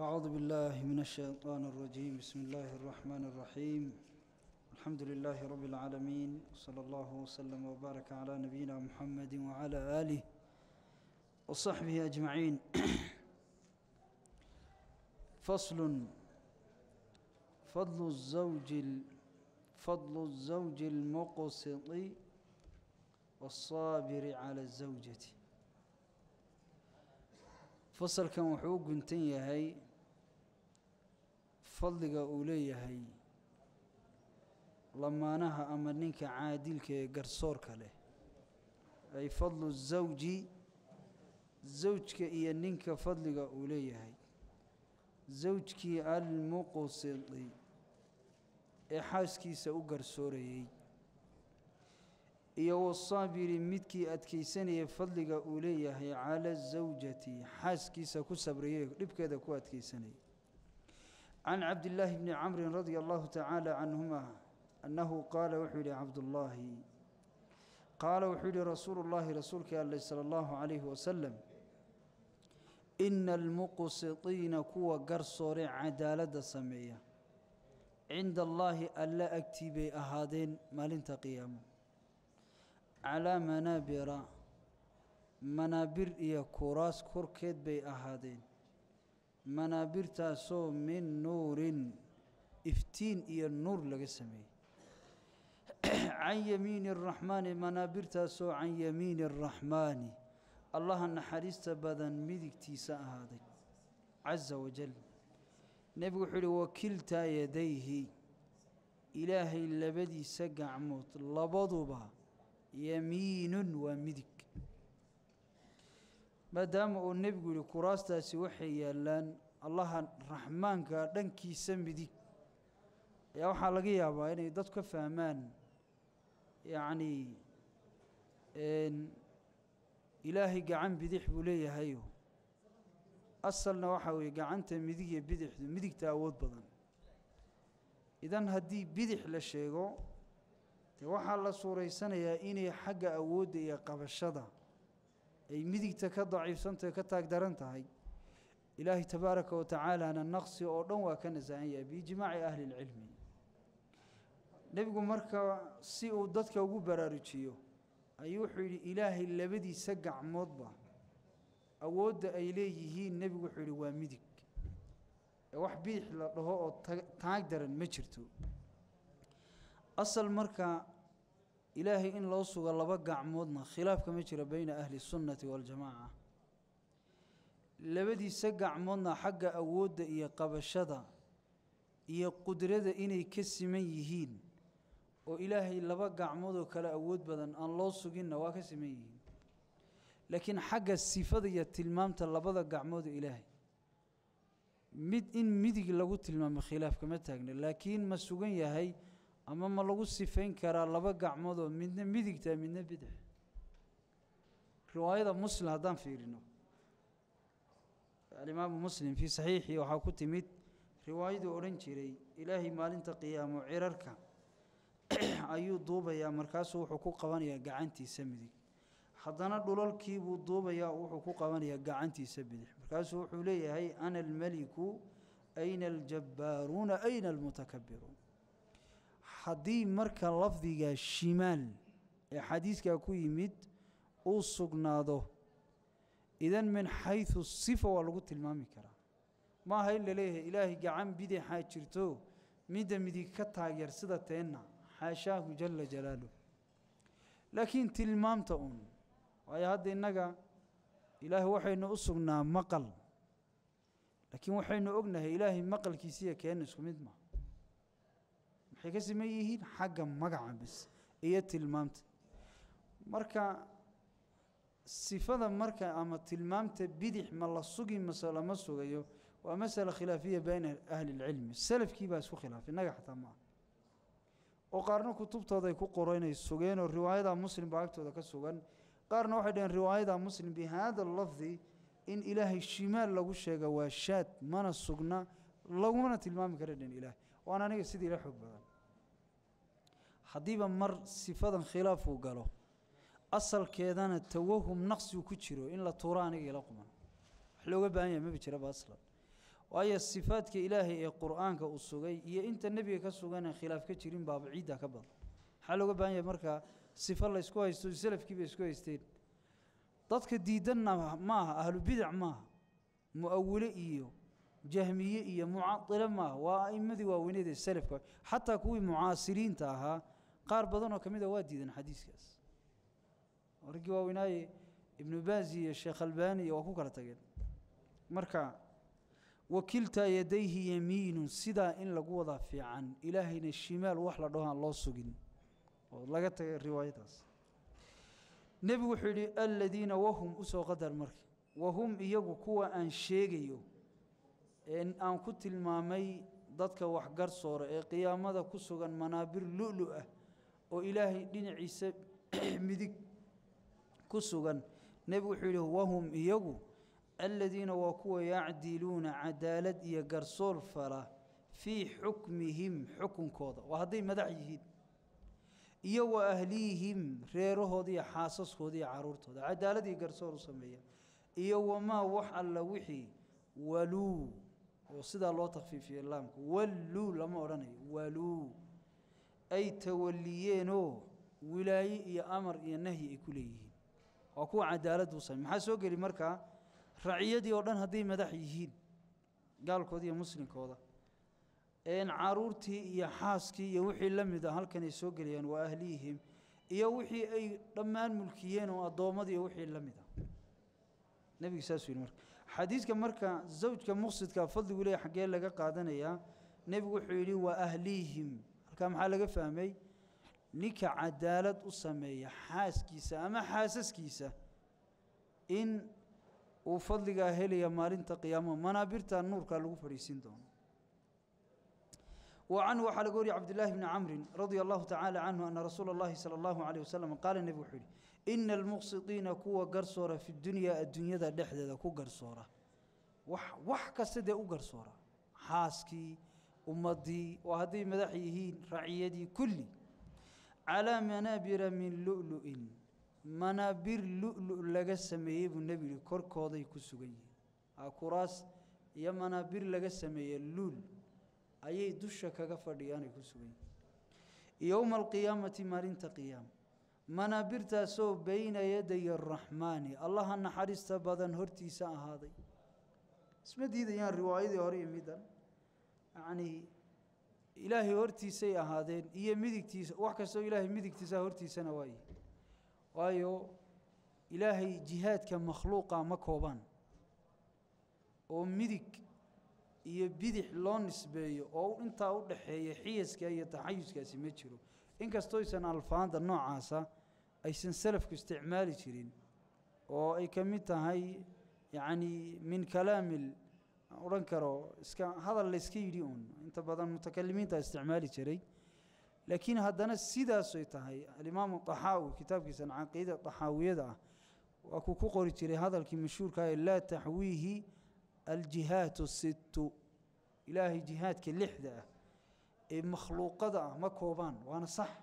أعوذ بالله من الشيطان الرجيم بسم الله الرحمن الرحيم الحمد لله رب العالمين صلى الله وسلم وبارك على نبينا محمد وعلى آله وصحبه أجمعين فصل فضل الزوج ال- فضل الزوج المقسط والصابر على الزوجة fasalkan wuxuu u guntan yahay fadliga uu leeyahay lamaanaha ama ninka caadilka ee garsoorka leh ay fadlu zawji zawjka iyo ninka fadliga uu leeyahay zawjkii almuqsidi ee xaaskiisa u garsoorayey iyo wasaabiri midkii adkaysanaya fadliga uu leeyahay cala zawjati xaaskiisa ku sabrayay dhibkeeda ku adkaysanaya can cabdillaahi bni camrin radia allahu tacaala canhuma annahu qaala wuxuu yihi cabdullaahi qaala wuxuu yihi rasuulu llaahi rasuulkii alle sala allahu calayhi wasalam ina almuqsitiina kuwa garsoore cadaaladda sameeya cinda allaahi alla agtii bay ahaadeen maalinta qiyaamo calaa manaabira manaabir iyo kuraas korkeed bay ahaadeen manaabirtaasoo min nuurin iftiin iyo nuur laga sameeyey can yamiini araxmaani manaabirtaasoo can yamiini araxmaani allaha naxariista badan midigtiisa ahaaday casa wajal nebigu wuxuu yihi wakiltaa yadayhi ilaahay labadiisa gacmood labaduba yamiinun waa midig maadaama uu nebigu yihi kuraastaasi waxay yaallaan allaha raxmaanka dhankiisa midig ayaa waxaa laga yaabaa inay dad ka fahmaan yacnii ilaahay gacan bidix buu leeyahayo asalna waxaa weeye gacanta midig iyo bidixdu midigta awood badan idan haddii bidix la sheego dee waxaa la suuraysanayaa inay xagga awoodda iyo qabashada ay midigta ka daciifsantahay ka taag daran tahay ilaahay tabaaraka wa tacaalana naqsi oo dhan waa ka nasahan yahay biijmaaci ahli lcilmi nebigu marka si uu dadka ugu baraarujiyo ayuu wuxuu yidhi ilaahay labadiisa gacmoodba awoodda ay leeyihiin nebigu wuxuu yidhi waa midig ee wax bidix la dhaho oo taag daran ma jirto asal marka ilaahay in loo sugo laba gacmoodna khilaaf kama jiro beyna ahli sunnati waljamaaca labadiisa gacmoodna xagga awoodda iyo qabashada iyo qudrada inay ka siman yihiin oo ilaahay laba gacmoodoo kale awood badan aan loo suginna waa ka siman yihiin laakiin xagga sifada iyo tilmaamta labada gacmood oo ilaahay mid in midig lagu tilmaamo khilaaf kama taagna laakiin ma sugan yahay ama ma lagu sifayn karaa laba gacmoodoo midna midigta midna bidix riwaayada muslim haddaan fiirino alimaamu muslim fii saxiixii waxaa ku timid riwaayaduu odhan jiray ilaahay maalinta qiyaamo cirarka ayuu duubayaa markaasuu wuxuu ku qabanayaa gacantiisa midig haddana dhulalkiibuu duubayaa wuxuu ku qabanayaa gacantiisa bidix markaasuu wuxuu leeyahay ana almeliku ayna aljabbaaruuna ayna almutakabiruun haddii marka lafdiga shimaal ee xadiiskaa ku yimid uu sugnaado idan min xaysu sifa waa lagu tilmaami karaa ma aha in la leeyahay ilaahay gacan bidixaa jirto midda midig ka taageer sida teenna xaashaahu jala jalaaluh laakiin tilmaamta uun waayo hadda innaga ilaahay waxaynu u sugnaa maqal laakiin waxaynu ognahay ilaahay maqalkiisiiyo keenna isku mid maa maxay ka siman yihiin xagga magaca bis iyo tilmaamta marka sifada marka ama tilmaamta bidix ma la sugi mase lama sugayo waa masala khilaafiya bayna ahli اlcilmi salafkii baa isku khilaafay innaga xataa ma ah oo qaarna kutubtooda ay ku qoro inay sugeen oo riwaayada muslim baa agtooda ka sugan qaarna waxay dhaheen riwaayada muslim bihada lafdi in ilaahay shimaal lagu sheega waa shaad mana sugna lagumana tilmaami kara dhan ilaah waan aniga sidii ila xoog badan haddiiba mar sifadan khilaafuu galo asalkeedana tawahum naqsigu ku jiro in la tuuro aniga ila quman wax looga baahan yahay maba jiraba aslan waayo sifaadka ilaahay ee qur-aanka uu sugay iyo inta nebiga ka suganee khilaaf ka jirin baaba ciidda ka badan maxaa looga baahan yahay markaa sifo laysku haysto salafkiiba isku haysteen dadka diidanna ma aha ahlubidac maaha mu'awile iyo jahmiye iyo mucadile maaha waa a'imadii waaweyneed ee salafka xataa kuwii mucaasiriinta ahaa qaar badanoo ka mid a waa diidan xadiiskaas raggii waaweynaaye ibnu baazi iyo sheekh albani iyo waa ku kala tageen marka wakiltaa yadayhi yamiinun sidaa in lagu wadaa fiican ilaahayna shimaal wax la dhaho aan loo sugin oo laga tagay riwaayadaas nebigu wuxuu yidhi aladiina wahum usoo qadar marka wahum iyagu kuwa aan sheegayo ee aan ku tilmaamay dadka waxgarsoora ee qiyaamada ku sugan manaabir lu'lu ah oo ilaahay dhinaciisa midig ku sugan nebigu wuxuu yidhi wahum iyagu aladiina waa kuwa yacdiluuna cadaalad iyo garsoor fala fii xukmihim xukunkooda waa hadday madax yihiin iyo wa ahlihim reerahooda iyo xaasaskooda iyo caruurtooda cadaalad iyo garsoor u sameeya iyo wamaa wax alla wixii waluu oo sidaa loo takfiifiyey laamka walluu lama odhanayo waluu ay tawaliyeenoo wilaaye iyo amar iyo nahyi ay ku leeyihiin waa kuwa cadaalad u samey maxaa soo geli markaa raciyadii oo dhan hadday madax yihiin gaalkooda iyo muslimkooda een caruurtii iyo xaaskii iyo wixii la mid a halkan ay soo gelayaan waa ahlihim iyo wixii ay dhammaan mulkiyeen oo addoommadii iyo wixii la mid a nebigu saasuu yidhi marka xadiidka marka zawjka muqsidka fadligu leeya xaggee laga qaadanayaa nebigu wuxuu yidhi waa ahlihim halkaa maxaa laga fahmay ninka cadaalad u sameeya xaaskiisa ama xaasaskiisa in uu fadligaa helaya maalinta qiyaamaha manaabirta nuurkaa lagu fadhiisin doono وعنه وحال قولي عبد الله بن عمرو رضي الله تعالى عنه أن رسول الله صلى الله عليه وسلم قال النبي وحولي إن المقسطين كوا قرصورة في الدنيا الدنيا ذا دحدة ذا كوا قرصورة وح وح كسدة أو قرصورة حاسكي أمضي وهذه مدحيهين رعيدي كلي على منابر من لؤلؤ منابر لؤلؤ لغا سميه النبي كركودا كسوغي كراس يا منابر لغا سميه لؤلؤ ayay dusha kaga fadhiyaan ay ku sugan yihiin yowma alqiyaamati maalinta qiyaama manaabirtaasoo bayna yaday araxmaani allaha naxariista badan hortiisa ahaaday isma diidayaan riwaayadii hore iyo middan yacnii ilaahay hortiisay ahaadeen iyo midigtiisa wax kastoo ilaahay midigtiisa hortiisana waaye waayo ilaahay jihaadka makhluuqa ma koobaan oo midig iyo bidix loo nisbeeyo oo intaa u dhaxeeya xiyaska iyo taxayuskaasi ma jiro inkastoo aysan alfaanda noocaasa aysan salafku isticmaali jirin oo ay ka mid tahay yacni min kalaamil odhan karo iska hadal layska yidhi uun inta badan mutakalimiinta isticmaali jiray laakiin haddana sidaasay tahay alimaamu taxaawi kitaabkiisan caqiida taxaawiyada ah waa kuu ku qori jiray hadalkii mashhuurka ee laa taxwiihi aljihaatu sittu ilaahay jihaadka lixda ah ee makhluuqada ah ma koobaan waana sax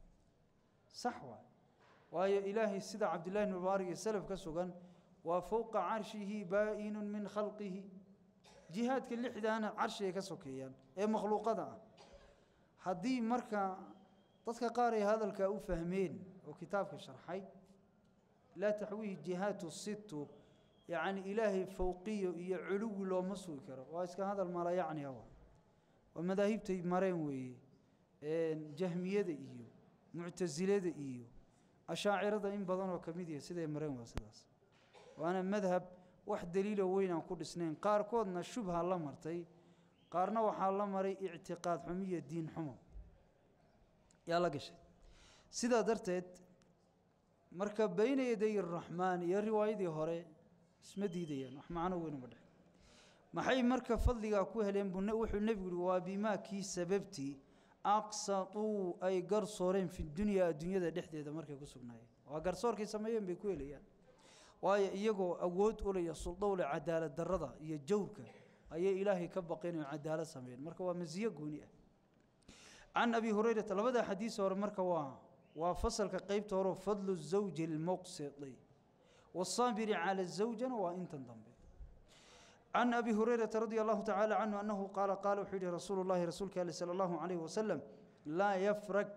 sax waay waayo ilaahay sida cabdillahi bn mubaarak iyo salaf ka sugan waa fowqa carshihi baa'inun min khalqihi jihaadka lixdaana carshigay ka sokeeyaan ee makhluuqada ah haddii marka dadka qaar ay hadalkaa u fahmeen oo kitaabka sharxay laa taxwiihi jihaatu sittu yacni ilaahay fowqiyo iyo culuwi looma sugi karo waa iska hadal mala yacni awa waa madaahibtay mareen weeye jahmiyada iyo muctasilada iyo ashaacirada in badanoo ka mid yahay siday mareen waa sidaas waana madhab wax daliilo weyn aan ku dhisnayn qaarkoodna shubha la martay qaarna waxaa la maray ictiqaad xumo iyo diin xumo yaa la gashay sidaa darteed marka bayna yaday araxmaan iyo riwaayadii hore isma diidayaan wax macno weyn uma dhex maxay marka fadligaa ku heleen buu wuxuu nebigu yihi waa bimaa kii sababtii aqsatuu ay garsooreen fi dunyaa adduunyada dhexdeeda markay ku sugnaayeen waa garsoorkay sameeyeen bay ku helayaan waayo iyagoo awood ulaya suldowle cadaalad darrada iyo jawrka ayay ilaahay ka baqeen oo cadaalad sameeyeen marka waa masiyo gooni ah can abi hurayrata labada xadiis hore marka waa waa fasalka qeybta hore fadlu zawji lmuqsidi wasaabiri cala zawjana waa intan dambe can abi hurayrata radia allahu tacaala canhu annahu qaala qaala wuxuu yihi rasuulu llahi rasuulka ale sala allahu calayhi wasalam laa yafrak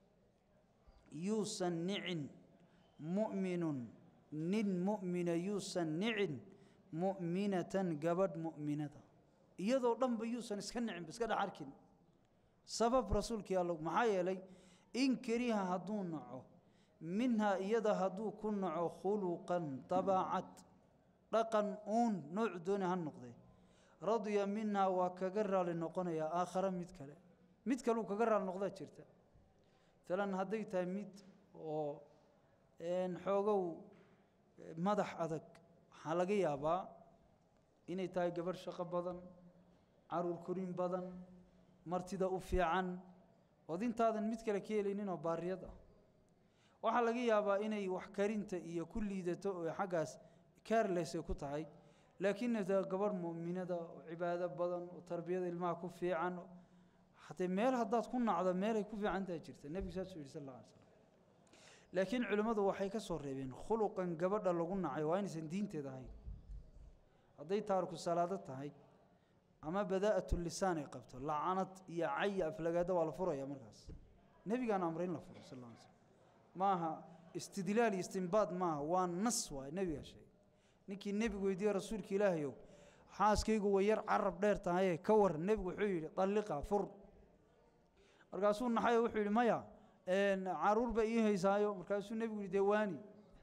yuusan nicin mu'minun nin mu'mina yuusan nicin mu'minatan gabadh mu'minada iyadoo dhanba yuusan iska nicin ba iska dhex arkin sabab rasuulkii allo maxaa yeelay in kariha hadduu naco minhaa iyada hadduu ku naco khuluqan dabaacad dhaqan uun noocu dooni ha noqdee radya minhaa waa kaga raali noqonayaa aakhare mid kale mid kaleu kaga raali noqdaa jirta maalan hadday tahay mid oo xoogow madax adag waxaa laga yaabaa inay tahay gabadh shaqo badan caruur korin badan martida u fiican ood intaadan mid kale ka helayninoo baariyad ah waxaa laga yaabaa inay wax karinta iyo ku liidato oo xaggaas kaarles ay ku tahay laakiinna ta gabadh mu'minada oo cibaado badan oo tarbiyada ilmaha ku fiican hatee meel haddaad ku nacdo meelay ku fiican tahay jirta nebigu saasuu yidhi sal alla alay slam laakiin culimmadu waxay ka soo reebeen khuluqan gabadha lagu nacay waa inaysan diinteeda ahayn hadday taariku salaado tahay ama badaa'atu lisaan ay qabto lacanad iyo caya aflagaada waa la furaya markaas nebigaana amray in la furo sal alla alay slam maaha istidlaal iyo istinbaad maaha waa nas waay nebigaa sheegay ninkii nebigu weydiiye rasuulka ilaahayow xaaskaygu way yar carab dheer tahaye ka waran nebigu wuxuu yidhi dalliqa fur markaasuu naxayo wuxuu yidhi maya caruur ba ii haysaayo markaasuu nebigu yidhi dee waani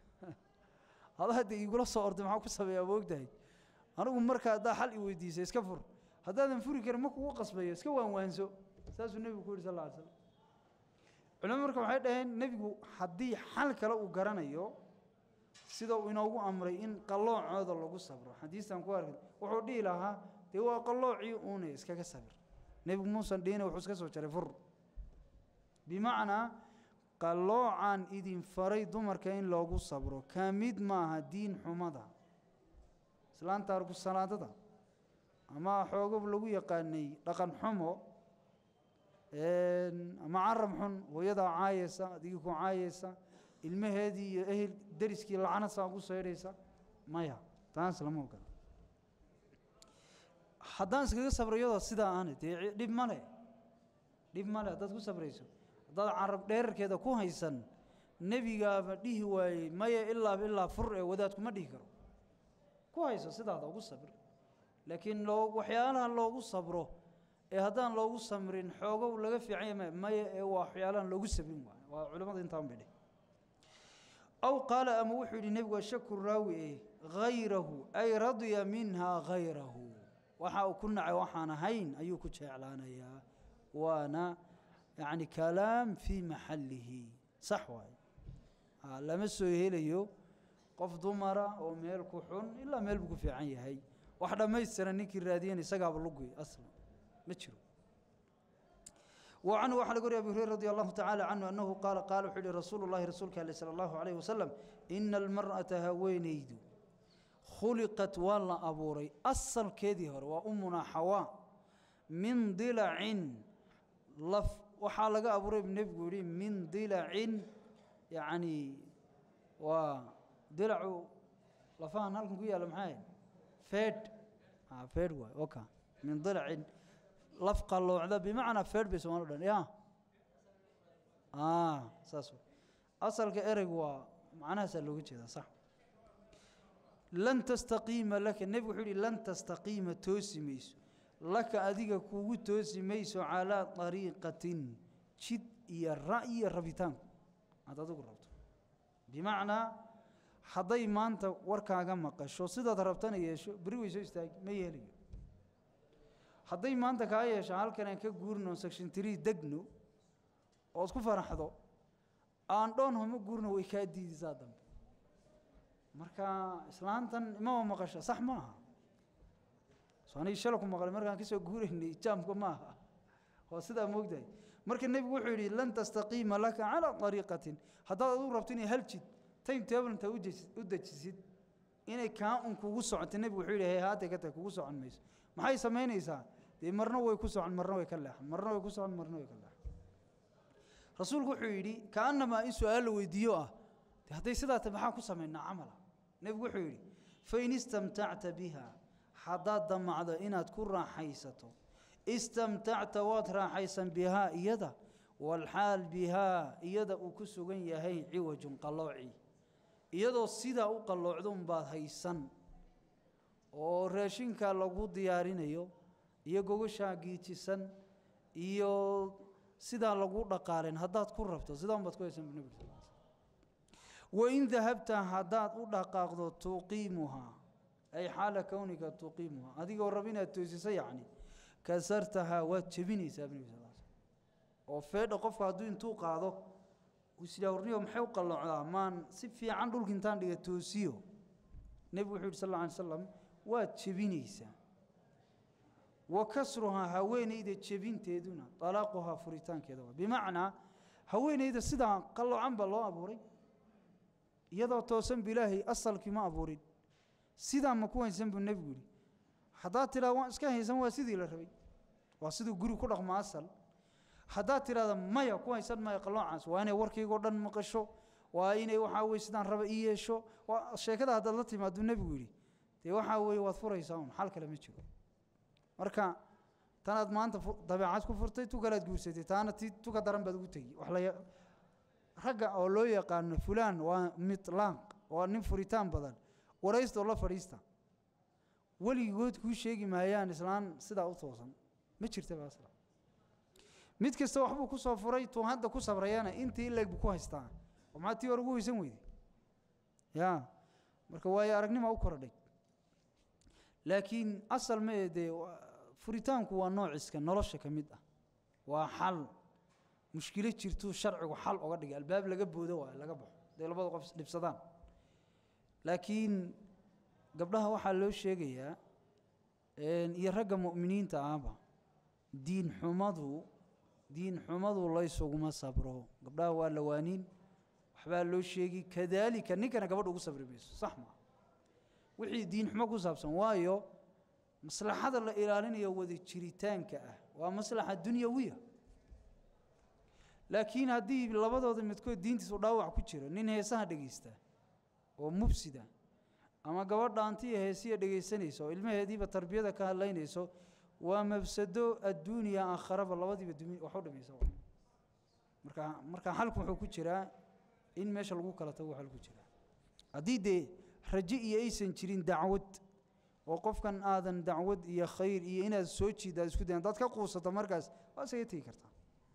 hadaa dee igula soo orday maxaa ku sameeyaa moogtahay anigu markaa haddaa xal i weydiisay iska fur haddaadan furi karin ma kugu qasbayo iska waanwaanso saasuu nebigu ku yidhi sal alla ly slam culimadu marka waxay dhaheen nebigu haddii xal kale uu garanayo sida uu inoogu amray in qalloocooda lagu sabro xadiistan ku arkay wuxuu dhihi lahaa dee waa qalloocii uune iskaga sabir nebigu muusan dhihine wuxuu iska soo jaray fur bimacnaa qalloocan idin faray dumarka in loogu sabro ka mid maaha diin xumada islaanta argusalaadada ama xoogob lagu yaqaanay dhaqan xumo ama carab xun hooyadaa caayaysa adigii ku caayaysa ilmaheedii iyo ehel deriskii lacnad saa ugu saydhaysa maya taas lama ogola haddaan iskaga sabro iyadoo sidaa aana dee dhib male dhib male haddaad ku sabrayso haddaad carab dheerarkeeda ku haysan nebigaaba dhihi waayey maya ilaaba ilaa fur ee wadaadkuma dhihi karo ku hayso sidaada ugu sabir laakiin loo waxyaalaha loogu sabro ee haddaan loogu samrin xoogow laga fiicanya m maya ee waa waxyaalahan loogu sabrin waayo waa culimmada intaan bay dheh aw qaala ama wuxuu yidhi nebigu ashaku raawi e hayrahu ay radya minha hayrahu waxa uu ku nacay waxaan ahayn ayuu ku jeclaanayaa waana yacni kalaam fii maxallihi sax waaye lama soo helayo qof dumara oo meel ku xun ilaa meel buu ku fiican yahay wax dhammaystiran ninkii raadiyan isagaaba luguy aslan ma jiro وعنه وحل قري أبي هريرة رضي الله تعالى عنه أنه قال قال وحل رسول الله رسولك عليه صلى الله عليه وسلم إن المرأة هوينيد خلقت والله أبوري أصل كذي هر وأمنا حواء من ضلع لف وحالق أبوري بنبقى من ضلع يعني وضلع لفان هلكم كويا لمحاين فيد ها فيد واي اوكا من ضلع laf qalloocda bimacnaa feer bay somaali dhan ya saas asalka ereygu waa macnahaasaa looga jeedaa sax lan tastaqiima laka nebigu wuxuu yihi lan tastaqiima toosi mayso laka adiga kugu toosi mayso calaa طariiqatin jid iyo ra'yi iyo rabitaanku aad adigu rabto bimacnaa hadday maanta warkaaga maqasho sidaad rabtana yeesho beri way soo istaagi ma yeelayo hadday maanta kaa yeesho halkan aan ka guurno section tree degno oo isku faraxdo aan dhoon homa guurno way kaa diidisaa dambe marka islaantan imama maqasho sax ma aha so anigi shala ku maqlay markaan kasoo guuraynay jaamka ma aha waa sidaa moogdahay marka nebigu wuxuu yidhi lan tastaqiima laka calaa ariiqatin haddaad adigu rabto inay hal jid time table intaa u dejisid inay kaa un kugu socoto nebigu wuxuu yidhi hey haatay ka tahay kugu socon mayso maxay samaynaysaa dee marna way ku socon marna way ka leexan marna way ku socon marna way ka leexan rasuulku wuxuu yidhi kaannamaa in su-aal la weydiiyo ah de hadday sidaa tahay maxaa ku samaynaa camala nebigu wuxuu yidhi fain istamtacta biha haddaad damacdo inaad ku raaxaysato istamtacta waad raaxaysan bihaa iyada walxaal bihaa iyada uu ku sugan yahay ciwajun qallooci iyadoo sidaa u qalloocdo unbaad haysan oo raashinka lagu diyaarinayo iyo gogashaa giijisan iyo sidaa lagu dhaqaalen haddaad ku rabto sidaa unbaad ku haysan bu nebigu sal wain dahabta haddaad u dhaqaaqdo tuqiimuhaa ay xaala kownika tuqiimuhaa adigoo rab inaad toosiso yacni kasartahaa waad jebinaysaa bu nebi sal oo feedha qofku hadduu intuu qaado isdhawrniyo maxay u qalloocdaa maan si fiican dhulka intaan dhiga toosiyo nebigu wuxuu yidhi sal alla alay slam waad jebinaysaa wa kasruhaa haweenayda jebinteeduna dalaaquhaa furitaankeeda waa bimacnaa haweenayda sidaa qalloocan baa loo abuuray iyadoo toosan bu ilaahay asalkii ma abuurin sidaa ma ku haysan buu nebigu yidhi haddaad tidhahda waan iska haysan waa sidii la rabay waa siduu guri ku dhaqmo asal haddaad tidhahda maya ku haysan maya qalloocaas waa inay warkaygoo dhan maqasho waa inay waxaa weye sidaan raba ii yeesho waa sheekada haddaad la timaaduu nebigu yidhi dee waxaa weeye waad furaysaa un xal kale ma jiro marka tanaad maanta dabeecad ku furtay tu kalaad guursatay taana ti tuka daran baad ugu tegi wax la ragga oo loo yaqaano fulaan waa mitlaaq waa nin furitaan badan waraysta oo la fadhiista weligood kuu sheegi maayaan islaan sidaa u toosan ma jirtaba asla mid kasta waxbuu ku soo furay tuu hadda ku sabrayana intii ileeg buu ku haystaa oo maxaa tii hore ugu haysan weyday ya marka waayo aragnima u korodhay laakiin asal ma ee dee furitaanku waa noociska nolosha ka mid ah waa xal mushkilo jirtuu sharcigu xal oga dhigay albaab laga boodo waayo laga baxo dee labada qof isdhibsadaan laakiin gabdhaha waxaa loo sheegayaa iyo ragga mu'miniinta ahba diin xumadu diin xumadu laysuguma sabro gabdhaha waa lawaaniin waxbaa loo sheegi kadaalika ninkana gabadha ugu sabri mayso sax maa wixii diin xumo ku saabsan waayo maslaxada la ilaalinayo wada jiritaanka ah waa maslaxa dunyawiya laakiin haddii labadooda midkood diintiisu dhaawac ku jiro nin heesaha dhegaysta oo mubsida ama gabadh dhaantiya heesiya dhegaysanaysa oo ilmaheediiba tarbiyada ka hadlaynayso waa mafsado adduuniya aakharaba labadiiba dumi wax u dhimaysa marka marka xalku wuxuu ku jiraa in meesha lagu kala tago waxa lagu jiraa haddii dee raje iyo aysan jirin dacwad oo qofkan aadan dacwad iyo khayr iyo inaad soo jiid aad isku dayan haddaad ka quusato markaas waa isaga tegi kartaa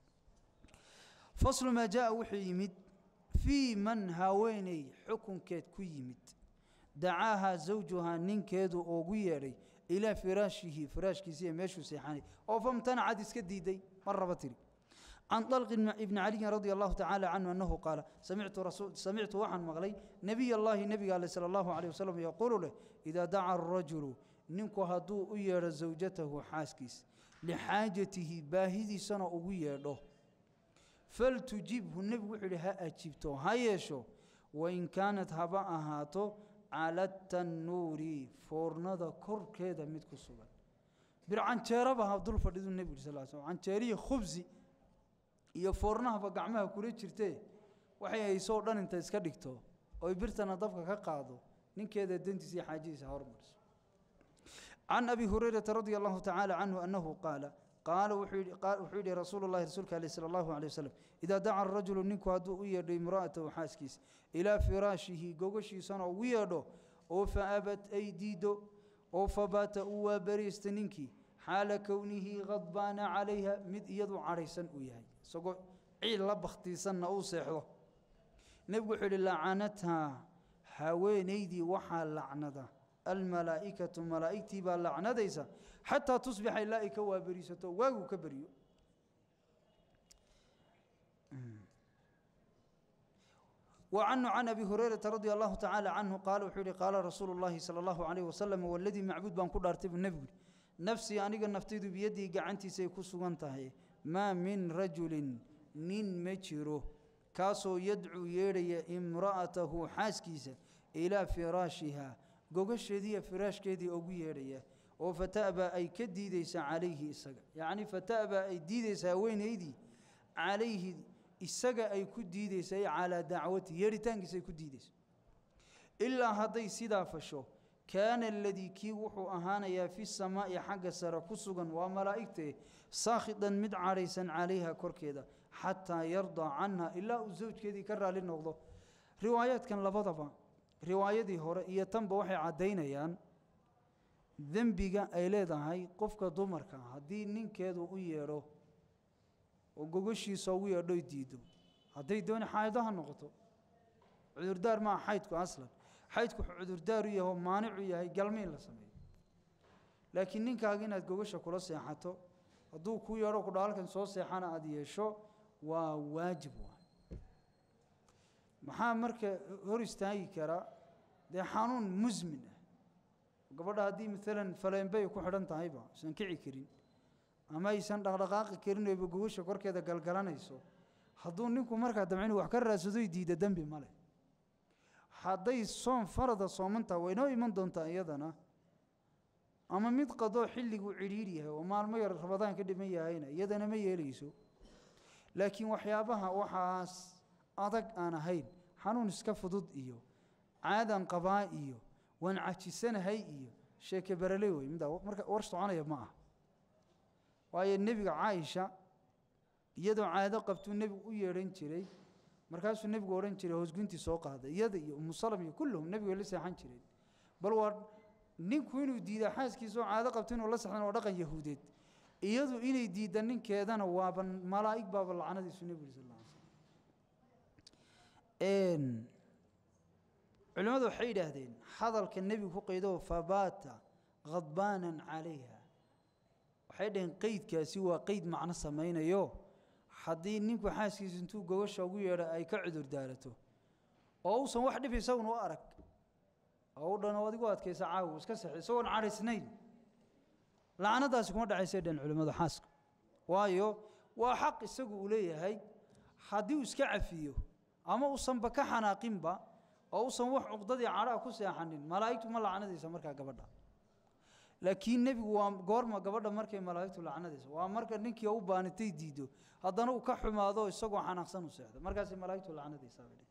faslu maa jaa wuxuu yimid fii man haweeney xukunkeed ku yimid dacaahaa zawjuhaa ninkeedu ugu yeedhay ilaa firaashihi firaashkiisi iyo meeshuu seexanay oo famtanacad iska diiday mar raba tiri can طalq ibni caliyin radi allahu tacaala canhu annahu qaala samictu waxaan maqlay nebiy allahi nebiga ale sala allahu alيh wasalam yaquulu leh idaa daca arajulu ninku hadduu u yeedho zawjatahu xaaskiis lixaajatihi baahidiisana ugu yeedho faltujibhu nebigu wuxuu yihi ha ajibto ha yeesho wain kaanat haba ahaato cala tannuuri foornada korkeeda mid ku sugan bir canjeeraba ha dul fadhidu nebigu yiri sal sl canjeerihi khubsi iyo foornahaba gacmaha kula jirtee waxay haysoo dhan inta iska dhigto oy birtana dabka ka qaado ninkeeda dantiisa iyo xaajadiisa hormariso can abi hurayrata radia allahu tacaala canhu annahu qaala qaala wuxuu yidhi rasuulu llahi rasuulka aleh sala allahu alay wasalam idaa daca arajulu ninku hadduu u yeedho imra'atahu xaaskiisa ilaa firaashihi gogashiisana ugu yeedho oo fa abad ay diido oo fabaata uu waa bariista ninkii xaala kownihi khadbaana calayha mid iyadu cadhaysan uu yahay isagoo ciil la bakhtiisanna uu seexdo nebigu wuxuu yidhi lacanathaa haweenaydii waxaa lacnada almalaa'ikatu malaa'igtii baa lacnadaysa xataa tusbixa ilaa ay ka waaberiisato waaguu ka beriyo وعنه عن أبي هريرة رضي الله تعالى عنه قال وحولي قال رسول الله صلى الله عليه وسلم والذي معبود بان كل أرتب النبي نفسي أنيق النفتيد بيدي قعنتي سيكسو انتهي ما من رجل نين مجره كاسو يدعو يري امرأته حاسكيسة إلى فراشها قوغشدي فراش كيدي أوغو يري وفتأبى أي كديديس عليه إساق يعني فتأبى أي ديديس وين يدي عليه isaga ay ku diidaysay calaa dacwati yeeritaankiisa ay ku diidayso ilaa hadday sidaa fasho kaana aladii kii wuxuu ahaanayaa fi samaa'i xagga sare ku sugan waa malaa'igte saakhidan mid cadhaysan calayha korkeeda xataa yardaa canha ilaa uu sawjkeedii ka raali noqdo riwaayaadkan labadaba riwaayadii hore iyo tanba waxay caddaynayaan dembiga ay leedahay qofka dumarka haddii ninkeedu u yeedho oo gogashiisa ugu yeedho diido hadday dooni xaaydo ha noqoto cudurdaar maa xaydku aslan xaydku wuxuu cudurdaar u yahay oo maanicu yahay galma in la sameeyo laakiin ninkaaga inaad gogasha kula seexato hadduu kuu yeedho kudha halkan soo seexana aada yeesho waa waajib waay maxaa marka hor istaagi kara dee xanuun musmin ah gabadha haddii maalan faleenbay ku xidhan tahayba aysan kici karin ama aysan dhaqdhaqaaqi karin oyba gogasha korkeeda galgalanayso hadduu ninku markaa damca inu wax ka raadsadoy diida dembi ma leh hadday soom farada soomantaha waynoo iman doontaa iyadana ama mid qadoo xilliguu cidhiidh yahay oo maalmo yar rabadaan ka dhiman yahayna iyadana ma yeelayso laakiin waxyaabaha waxaas adag aan ahayn xanuun iska fudud iyo caadan qabaa iyo waan cajisanahay iyo sheeke barale wey middaa marka war soconaya ma ah waayo nebiga caaisha iyadoo caado qabtuu nebigu u yeedhan jiray markaasuu nebigu odhan jiray hoosguntii soo qaaday iyada iyo umu salam iyo kulluhum nebigu la seexan jireen bal waa ninku inuu diida xaaskiisaoo caado qabto inuu la sexdan waa dhaqan yahuudeed iyadu inay diidda ninkeedana waaba malaa'ig baaba lacnadiisu nebigu sal alla alay slam culimmadu waxay yidhaahdeen hadalka nebigu ku qaydo fabaata khadbaanan calayha waxay dhaheen qeydkaasi waa qeyd macno samaynayo haddii ninku xaaskiisa intuu gogasha ugu yeedho ay ka cudur daarato oo uusan wax dhib isaguna u arag oo u dhan oo adigu adkaysa caawi iska seexday isagoon cadhaysnayn lacnadaasi kuma dhacaysay dhan culimmadu xaaska waayo waa xaq isagu uu leeyahay haddii uu iska cafiyo ama uusanba ka xanaaqinba oo uusan wax cuqdadii cadhaa ku seexanin malaa'igtu ma lacnadaysa markaa gabadha laakiin nebigu waa goorma gabadha markay malaa'igtu lacnadaysa waa marka ninkii u baanitay diido haddana uu ka xumaado isagoo xanaaqsan u seexdo markaasay malaa'igtu lacnadaysaa bay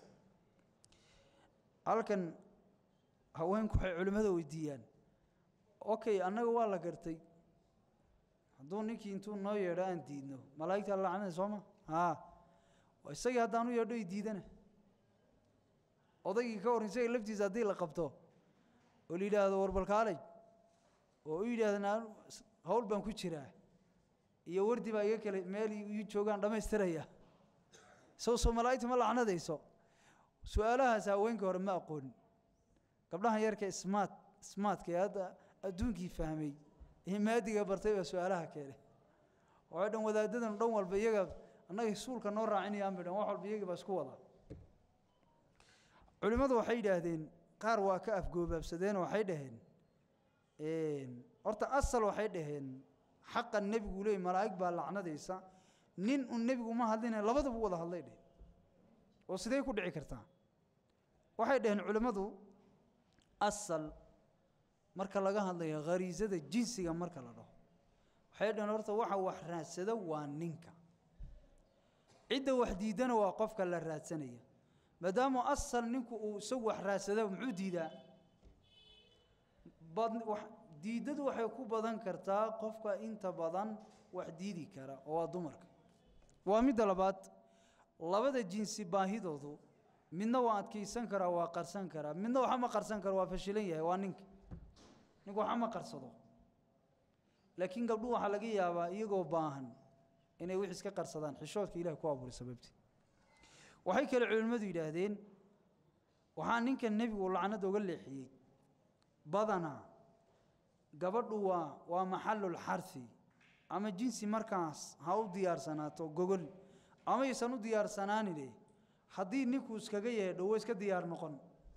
halkan haweenku waxay culimmada weydiiyaan okay annaga waa la gartay hadduu ninkii intuu noo yeedho aan diidno malaa'igta la lacnada soo ma haa isagii haddaan u yeedho i diidana odaygii ka hor isaga laftiisa haddii la qabto oo la yidhaahdo warbalkaalay oo u yidhahdana hawl baan ku jiraa iyo wardi baa iga kale meel ii joogaan dhammaystiraya sow soo malaa'igta ma lacnadayso su-aalahaas haweenkii hore ma aqoonin gabdhahan yarka smaat smaatka ee hadda adduunkii fahmay ee maadiga bartay baa su-aalaha keenay waxay dhan wadaadadan dhan walba iyaga annaga suulka noo raacinayaan bay dhan wax walba iyagii baa isku wada culimmadu waxay yidhaahdeen qaar waa ka afgoobaabsadeen waxay dhaheen horta asal waxay dhaheen xaqa nebigu leey malaa'ig baa lacnadaysa nin un nebigu ma hadlina labadaba wada hadlay dheheen oo sidee ku dhici kartaa waxay dhaheen culimmadu asal marka laga hadlayo khariisada jinsiga marka la dhaho waxay dhaheen horta waxa wax raadsada waa ninka cidda wax diidana waa qofka la raadsanaya maadaama asal ninku uu isagu wax raadsada muxuu diidaa diiddadu waxay ku badan kartaa qofka inta badan wax diidi kara oo waa dumarka waa midda labaad labada jinsi baahidoodu midna waa adkaysan karaa waa qarsan karaa midna waxa ma qarsan karo waa fashilan yahay waa ninka ninku waxa ma qarsado laakiin gabdhuhu waxaa laga yaabaa iyagoo baahan inay wix iska qarsadaan xishoodka ilahi ku abuuray sababtii waxay kale culimmadu yidhaahdeen waxaa ninkan nebigu lacnada uga leexiyey badanaa gabadhu waa waa maxalulxarhi ama jinsi markaas ha u diyaarsanaato gogol ama aysan u diyaarsanaanine haddii ninku iskaga yeedho wa iska diyaar noqon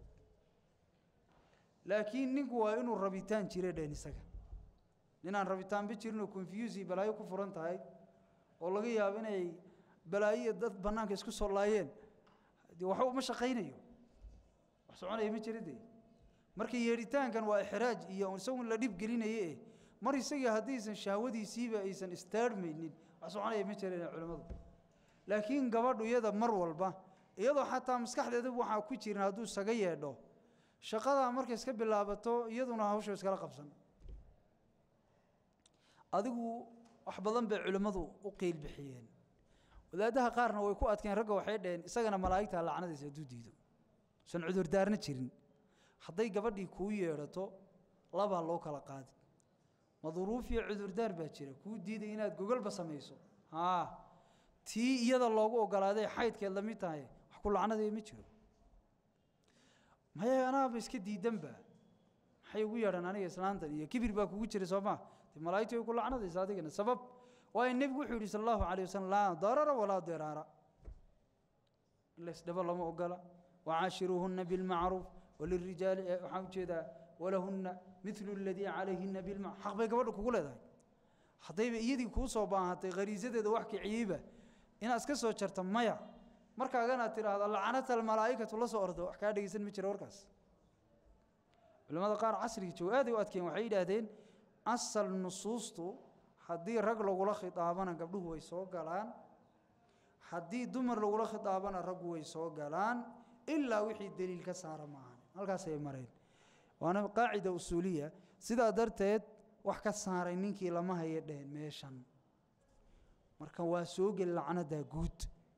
laakiin ninku waa inuu rabitaan jire dheen isaga ninaan rabitaanba jirinoo confusi balaayo ku furan tahay oo laga yaabo inay balaayiya dad bannaanka isku soo laayeen de waxba uma shaqaynayo wax soconaya ma jira dee marka yeedhitaankan waa ixraaj iyo isagun la dhib gelinaye eh mar isagii haddaysan shahwadiisiiba aysan istaarmaynin wax soconaya ma jireen culimmadu laakiin gabadhu iyada mar walba iyadoo xataa maskaxdeedaba waxaa ku jirin hadduu isaga yeedho shaqadaa markay iska bilaabato iyaduna hawsha iskala qabsan adigu wax badan bay culimmadu u qiil bixiyeen wadaadaha qaarna way ku adkeen ragga waxay dhaheen isagana malaa'igta lacnadiisa hadduu diido san cudurdaarna jirin hadday gabadhii kuu yeedhato labaa loo kala qaadi madruuf iyo cudurdaar baa jira kuu diiday inaad gogolba samayso haa tii iyada loogu ogolaaday xaydkeed la mid tahay wax ku lacnadaya ma jiro maya anaaba iska diidanba maxay ugu yeedhaan aniga islaantan iyo kibir baa kugu jira soo maa de malaa'igtu way ku lacnadaysa adigana sabab waayo nebigu wuxuu yidhi sala allahu calayh wasalam laa darara walaa diraara in la isdhabo lama ogola wacaashiruuhunna bilmacruuf walirijaali waxaan ujeedaa walahunna midlu aladii calayhina bilmacruuf xaq bay gabadha kugu leedahay haddayba iyadii kuu soo baahatay khariisadeeda wax kiciyeyba inaad iska soo jarta maya markaaganaad tidhaahdo lacanata almalaa'ikatu la soo ordo wax kaa dhegeysan ma jira warkaas culimmada qaar casrigii joogo aaday u adkeen waxay yidhaahdeen asal nusuustu haddii rag lagula khitaabana gabdhuhu way soo galaan haddii dumar lagula khitaabana raggu way soo galaan ilaa wixii deliil ka saara maahan halkaasay mareen waana qaacida usuuliya sidaa darteed wax ka saaray ninkii lama haya dheheen meeshan marka waa soo geli lacnadaa guud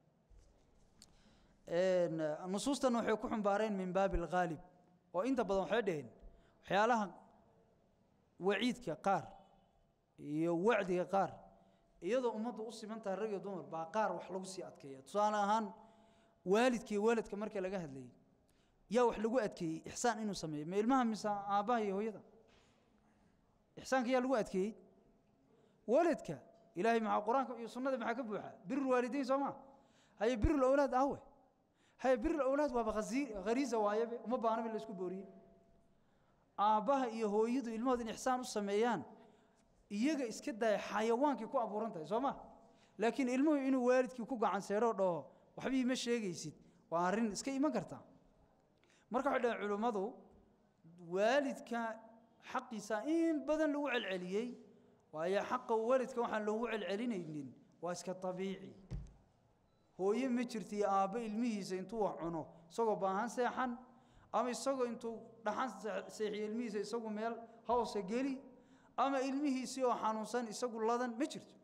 nusuustan waxay ku xumbaareen min baabi alghaalib oo inta badan waxay dheheen waxyaalaha waciidka qaar iyo wacdiga qaar iyadoo ummaddu u siman tahay rag iyo dumar baa qaar wax lagu sii adkeeya tusaale ahaan waalidka iyo waalidka marka laga hadlayay yaa wax lagu adkeeyey ixsaan inuu sameeyo ma ilmaha mise aabbaha iyo hooyada ixsaanka yaa lagu adkeeyey waalidka ilaahay maxaa qur-aanka iyo sunnada maxaa ka buuxa birul waalidayn soo maa haye birul awlaad ahwe haye birul awlaad waaba khariisa waayabe uma baanaba in la isku booriye aabbaha iyo hooyadu ilmahooda in ixsaan u sameeyaan iyaga iska daaya xayawaankii ku abuuran tahay soo ma laakiin ilmuhu inuu waalidkii ku gacan seedhoo dhaho waxbii ma sheegaysid waa arrin iska iman karta marka waxay dhaheen culimmadu waalidka xaqiisa in badan lagu celceliyey waayo xaqa waalidka waxaan loogu celcelinaynin waa iska abiici hooye ma jirta iyo aabbo ilmihiisa intuu wax cuno isagoo baahan seexan ama isagoo intuu dhaxan seexiyo ilmihiisa isagu meel hawsa geli ama ilmihiisii oo xanuunsan isagu ladan ma jirto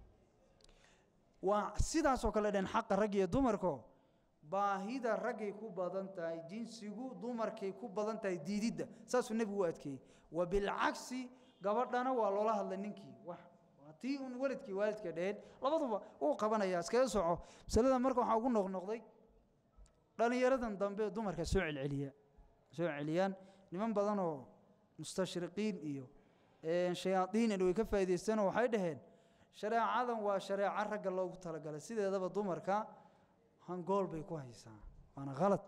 waa sidaasoo kale dheen xaqa rag iyo dumarko baahida raggay ku badan tahay jinsigu dumarkay ku badan tahay diididda saasuu nebigu u adkeeyey wa bilcagsi gabadhana waa loola hadlay ninkii wax waa tii un waladkii waalidka dheheen labaduba uu qabanayaa iskaga soco masalada marka waxaa ugu noqnoqday dhallinyaradan dambe dumarka soo celceliya soo celiyaan niman badan oo mustashriqiin iyo shayaadiin way ka faa'idaysteenoo waxay dhaheen shareecadan waa shareeco ragga loogu talagalay sideedaba dumarka hangool bay ku haysaa waana khalad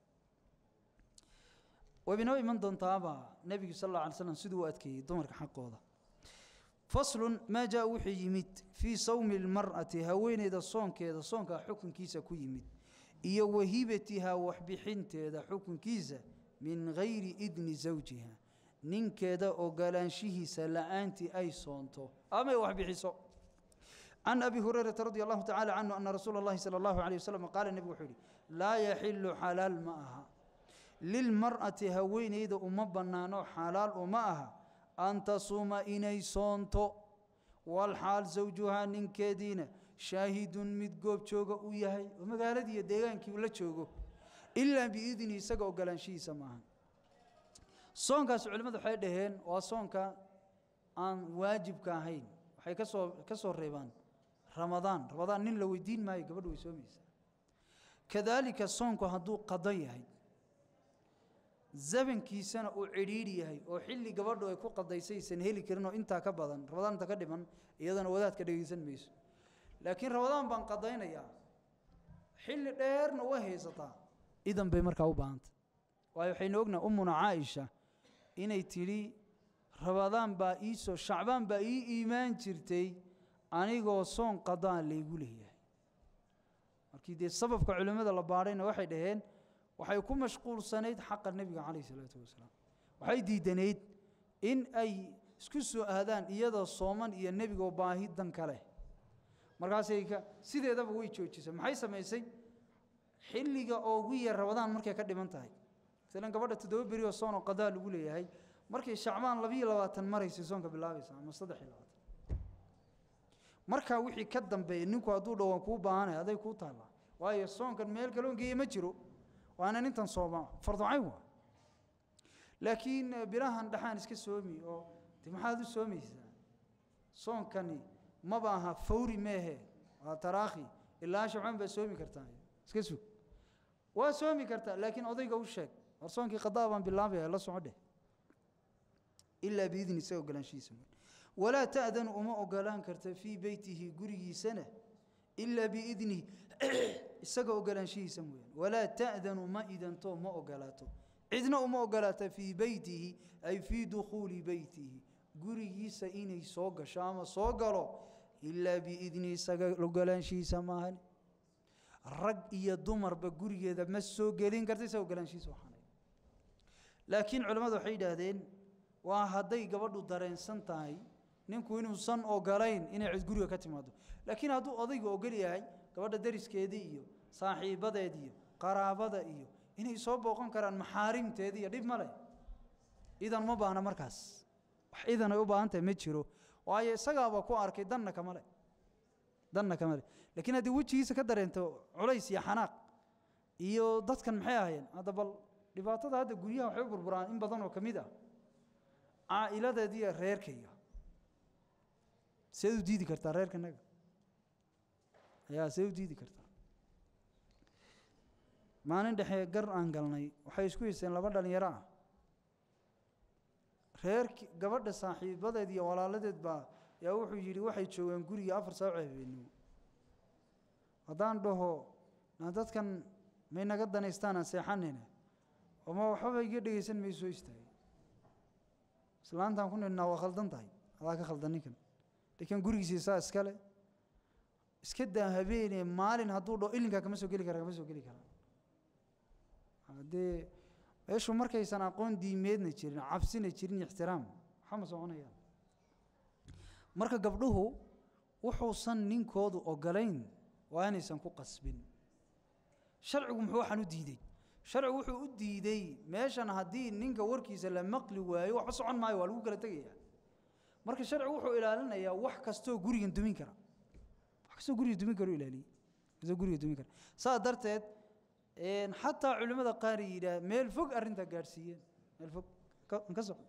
waybinoo iman doontaaba nebigu sal alla alay slam siduu u adkeeyey dumarka xaqooda faslun maa jaa wuxuu yimid fii sawmi اlmar'ati haweeneyda soonkeeda soonkaa xukunkiisa ku yimid iyo wahibatihaa waxbixinteeda xukunkiisa min gayri idni zawjiha ninkeeda ogolaanshihiisa la'aantii ay soonto ama ay waxbixiso can abi hurayrata radi allahu tacala canhu ana rasuula اllahi salى اllahu alيه waslm qaala nebigu wuxuu yihi laa yaxilu xalaal ma aha lilmar'ati haweeneyda uma bannaano xalaal uma aha an tasuuma inay soonto walxaal zawjuhaa ninkeediina shaahidun mid goob jooga uu yahay oo magaaladii iyo deegaankii uu la joogo ilaa biidni isaga ogolaanshihiisa maaha soonkaas culimmadu waxay dhaheen waa soonka aan waajibka ahayn waxay ka soo ka soo reebaan ramadaan ramadaan nin la weydiin maayo gabadhu way soomaysaa kadaalika soonku hadduu qado yahay zamankiisana uu cidhiidhi yahay oo xilli gabadhu ay ku qadaysaysan heli karin oo intaa ka badan ramadaan inta ka dhiman iyadana wadaadka dhegaysan mayso laakiin ramadaan baan qadaynayaa xilli dheerna way haysataa idan bay markaa u baahantay waayo waxaynu ognaha ummuna caaisha inay tidhi ramadaan baa iisoo shacbaan baa ii iimaan jirtay anigoo soon qadaan laygu leeyahay markii dee sababka culimmada la baadhayna waxay dhaheen waxay ku mashquulsanayd xaqa nebiga calayh isalaatu wasalaam waxay diidanayd in ay isku soo aadaan iyadoo sooman iyo nebigoo baahi dan ka leh markaasay ka sideedaba way joojisay maxay samaysay xilliga ugu yar rabadaan markay ka dhiman tahay masalan gabadha toddoba beri oo soon oo qadaa lagu leeyahay markay shacbaan labiyo labaatan maraysay soonka bilaabaysa ama saddex iyo labaatan markaa wixii ka dambeeya ninku hadduu dhowaan kuu baahanaya aday kuu taallaa waayo soonkan meel kaloon geeye ma jiro waana nintan sooma farducayn waa laakiin bilahan dhaxaan iska soomi oo de maxaad u soomaysaa soonkani maba aha fawri meehe waa taraakhi ilaa shabcaan baa soomi kartaa iska sug waa soomi kartaa laakiin odayga u sheeg war soonkii qadaa baan bilaabaya la soco dheh ilaa biidni isaga ogolaanshihiisa walaa ta'danu uma ogolaan karta fii beytihi gurigiisana ilaa biidnihi isaga ogolaanshihiisa mooyaane walaa ta'danu ma idanto ma ogolaato cidna uma ogolaata fii beytihi ay fii dukhuuli beytihi gurigiisa inay soo gasho ama soo galo ilaa biidnihi isaga ogolaanshihiisa maahan rag iyo dumarba gurigeeda ma soo gelin karta isaga ogolaanshihiisa waxaanay laakiin culimmadu waxay yidhaahdeen waa hadday gabadhu dareensan tahay ninku inuusan ogolayn inay cid guriga ka timaado laakiin hadduu odaygu ogol yahay gabadha dariskeedii iyo saaxiibadeed iyo qaraabada iyo inay soo booqan karaan maxaarimteedii iyo dhib ma leh idan ma baahna markaas wax idan ay u baahan tahay ma jiro waayo isagaaba ku arkay danna kama le danna kama le laakiin haddii wejigiisa ka dareento culays iyo xanaaq iyo dadkan maxay ahaayeen hadda bal dhibaatada hadda guryaha waxay u burburaan in badan oo ka mid ah caa'iladeediiyo reerkayga seed u diidi kartaa reerkanaga yaa see u diidi kartaa maalin dhexe gar aan galnay waxay isku haysteen laba dhalinyaro ah reerki gabadha saaxiibadeed iyo walaaladeed baa yaa wuxuu yidhi waxay joogaan guriga afar saaco habeenimo haddaan dhaho na dadkan may naga danaystaan aan seexanayna oma waxbaba iga dhegaysan may soo istaagay islaantaan ku nidhnaa waa khaldan tahay adaa ka khaldan ninkan lakiin gurigiisa saa iskale iska daa habeenee maalin hadduu dhaho ilinkaa kama soo geli kara kama soo geli karaa haddee meeshu markaysan aqoon diimeedna jirin cabsina jirin ixtiraam waxama soconayaan marka gabdhuhu wuxuusan ninkoodu ogolayn waa inaysan ku qasbin sharcigu muxuu waxaan u diidey sharcigu wuxuu u diidey meeshan haddii ninka warkiisa la maqli waayo waxba socon maayo waa lagu kala tegaya marka sharcigu wuxuu ilaalinayaa wax kastoo gurigan dumin kara wax kastoo guriga dumin kara u ilaaliyey kastoo guriga dumin kara saa darteed xataa culimmada qaar yidhaah meel fog arrintaa gaadhsiiyeen meel fog ka soco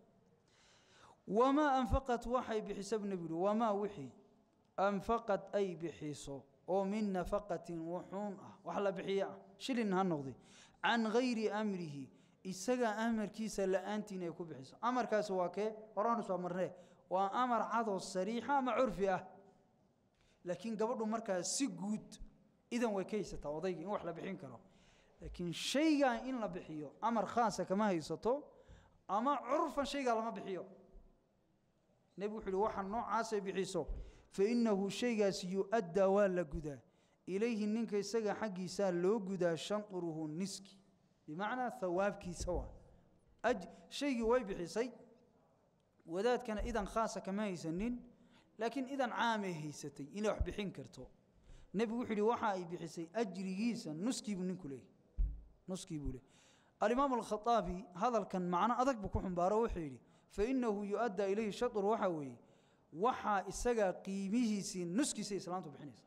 wamaa anfaqat waxay bixiso bu nebi uhi wamaa wixii anfaqad ay bixiso oo min nafaqatin wuxuun ah wax la bixiyo ah shilin ha noqday can gayri amrihi isaga amarkiisa la'aantiin ay ku bixiso amarkaasi waa kee horaanu soo marnee waa amar cadoo sariixa ama curfi ah laakiin gabadhu markaa si guud idan way ka haysataa odayga in wax la bixin karo laakiin shaygan in la bixiyo amar khaasa kama haysato ama curfan shaygaa lama bixiyo nebigu wuxu uhi waxa noocaasay bixiso fa innahu shaygaasi yu-addaa waa la gudaa ilayhi ninka isaga xaggiisaa loo gudaa shanquruhu niski bimacnaa hawaabkiisa waa shaygii way bixisay wadaadkana idan khaasa kama haysanin laakiin idan caamay haysatay inay wax bixin karto nebigu wuxuu yidhi waxa ay bixisay ajrigiisa nuskii buu ninku leeyahy nuskii buu leeyahy alimaam alkhaaabi hadalkan macno adag buu ku xumbaaro wuxuu yidhi fainahu yu-addaa ilayhi shaطr waxaa weeye waxaa isagaa qiimihiisii nuskiisa islaamtu bixinaysa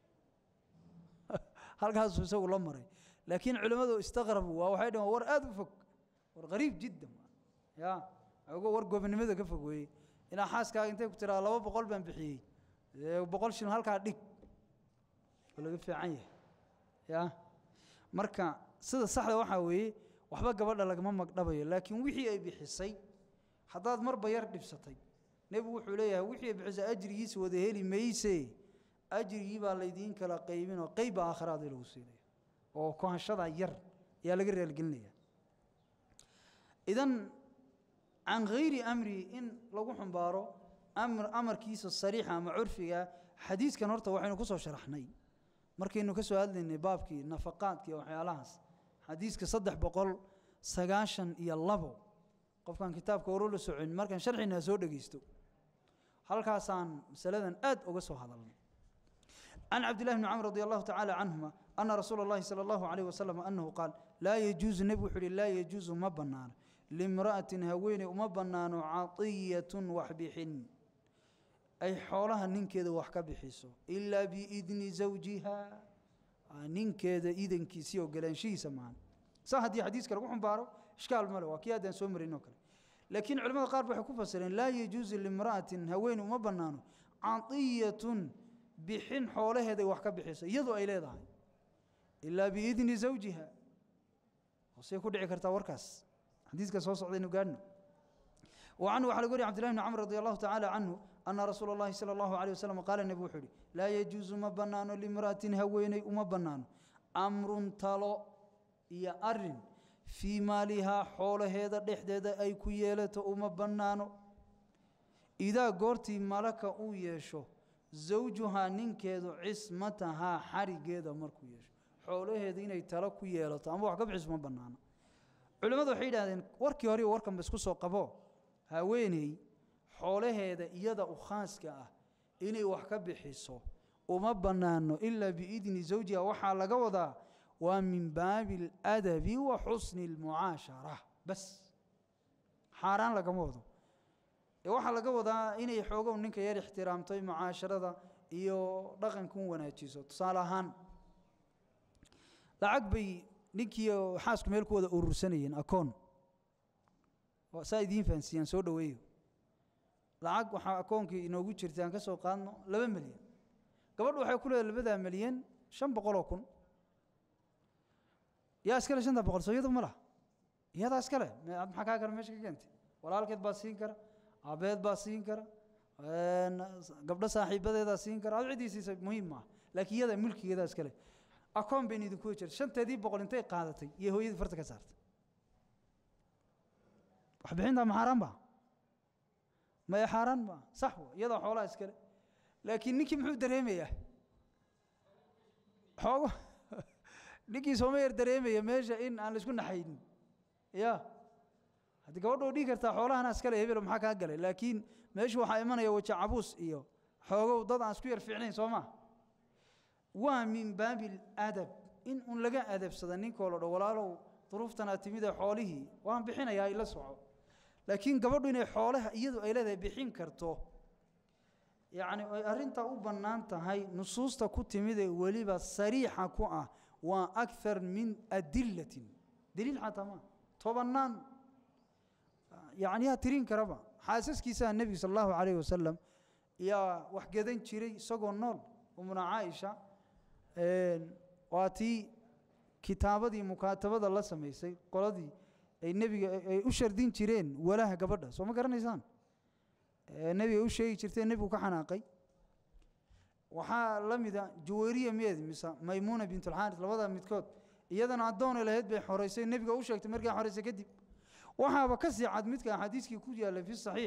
halkaasuu isagu la maray laakiin culimmadu istaqrabu waa waxay dhaheen war aad u fog war qariib jiddan ya ogo war gobonimada ka fog weeye inaa xaaskaaga intay ku tiraa laba boqol baan bixiyey boqol shilin halkaa dhig oo laga fiican yahay ya marka sida saxda waxaa weeye waxba gabadha lagama magdhabayo laakiin wixii ay bixisay haddaad marba yar dhibsatay nebigu wuxuu leeyahay wixii ay bixisay ajrigiisa wada heli mayse ajrigii baa laydiin kala qaybin oo qeyba aakhiraada lagu siinaya oo kohashada yar ayaa laga reelgelinaya idan can hayri amri in lagu xumbaaro amr amarkiisa sariixa ama curfiga xadiiskan horta waxaynu ku soo sharaxnay markaynu ka soo hadlaynay baabkii nafaqaadka iyo waxyaalahaas xadiiska saddex boqol sagaashan iyo labo qofkaan kitaabka horo la socon markaan sharxina soo dhegeysto halkaasaan masaladan aad uga soo hadalnay can cabdillahi bni camr radi allahu tacaala canhuma ana rasuula اllahi salى allahu alayh wasalam anahu qaal laa yajuusu nebigu wuxuu uhi laa yajuusu ma bannaano limra'atin haweeney uma bannaano caطiyatun wax bixin ay xoolaha ninkeeda wax ka bixiso ilaa biidni zawjiha ninkeeda idankiisii ogolaanshihiisa maahan saa haddii xadiiska lagu xumbaaro ishkaal male waa kii haddaan soo marin oo kale laakiin culamada qaar waxay ku fasireen laa yajuusu limra'atin haweeney uma bannaano caطiyatun bixin xoolaheeday wax ka bixiso iyadoo ay leedahay ilaa biidni zawjiha hoosey ku dhici kartaa warkaas xadiiska soo socdaynu gaadhno وعنه وحل قولي عبد الله بن عمرو رضي الله تعالى عنه أن رسول الله صلى الله عليه وسلم قال النبي وحولي لا يجوز ما بنان لامرأة هويني وما بنان أمر تلو يا أرن في مالها حول هذا دحدد أي كيالة وما بنان إذا قرتي ملك أو يشو زوجها ننكيدو عصمتها حرقيدا مركو يشو حول هذا إني تلو كيالة أما وحكب عصمة بنان علماء وحيد هذين وركي هوري وركم بس كسو قبو haweeney xoolaheeda iyada u khaaska ah inay wax ka bixiso uma bannaano ilaa biidni zawjiha waxaa laga wadaa waa min baabi aladabi wa xusni almucaashara bas xaaraan lagama wado ee waxaa laga wadaa inay xoogow ninka yar ixtiraamto mucaasharada iyo dhaqanka u wanaajiso tusaale ahaan lacag bay ninkii xaasku meel ku wada urursanayeen akoon saa idiin fahansiiyaan soo dhoweeyo lacag waxaa akoonkii inoogu jirta aan ka soo qaadno laba milyan gabadhu waxay ku leedahay labadaa milyan shan boqoloo kun yaa iskale shanta boqol soo iyadu ma laha iyadaa iskale maxaa kaa kale meesha ka keentay walaalkeed baa siin kara abeed baa siin kara gabdho saaxiibadeedaa siin kara ad ciddii siisa muhiim maaha laakiin iyada mulkigeedaa iskale akoon bayna idinku jirta shanteedii boqol intay qaadatay iyo hooyadii farta ka saartay waxbixintaa ma xaaraan ba maya xaaraan ma sax wa iyadaa xoolaha iskale laakiin ninkii muxuu dareemayaa xoogo ninkii sooma yar dareemaya meesha in aan laisku naxaynin ya haddii gabadha oo dhigi kartaa xoolahana iskale hebelo maxaa kaa galay laakiin meeshu waxaa imanaya waja cabuus iyo xoogow dad aan isku yar fiicnayn soo ma waa min baabi aladab in un laga adabsada ninkoo la dho walaalow duruuftanaa timid ee xoolihii waan bixinayaa ila soco laakiin gabadhu inay xoolaha iyadu ay leedahay bixin karto yacni ay arrintaa u bannaan tahay nusuusta ku timid ee weliba sariixa ku ah waa akthar min adillatin daliil xataa maa tobannaan yacni yaa tirin karaba xaasaskiisaa nebiga sala allahu calayhi wasalam yaa wax gadan jiray isagoo nool umuna caaisha waa tii kitaabadii mukaatabada la samaysay qoladii ay nebiga ay u shardin jireen walaha gabadha soo ma garanaysaan nebiga u sheegi jirteen nebigu ka xanaaqay waxaa la mida juwayriya miyeed mise maymuuna bintulxaaris labada midkood iyadana addoonay lahayd bay xoraysay nebiga u sheegtay markay xoraysay kadib waxaaba ka sii cad midka xadiiskii ku yaallay fi saxiix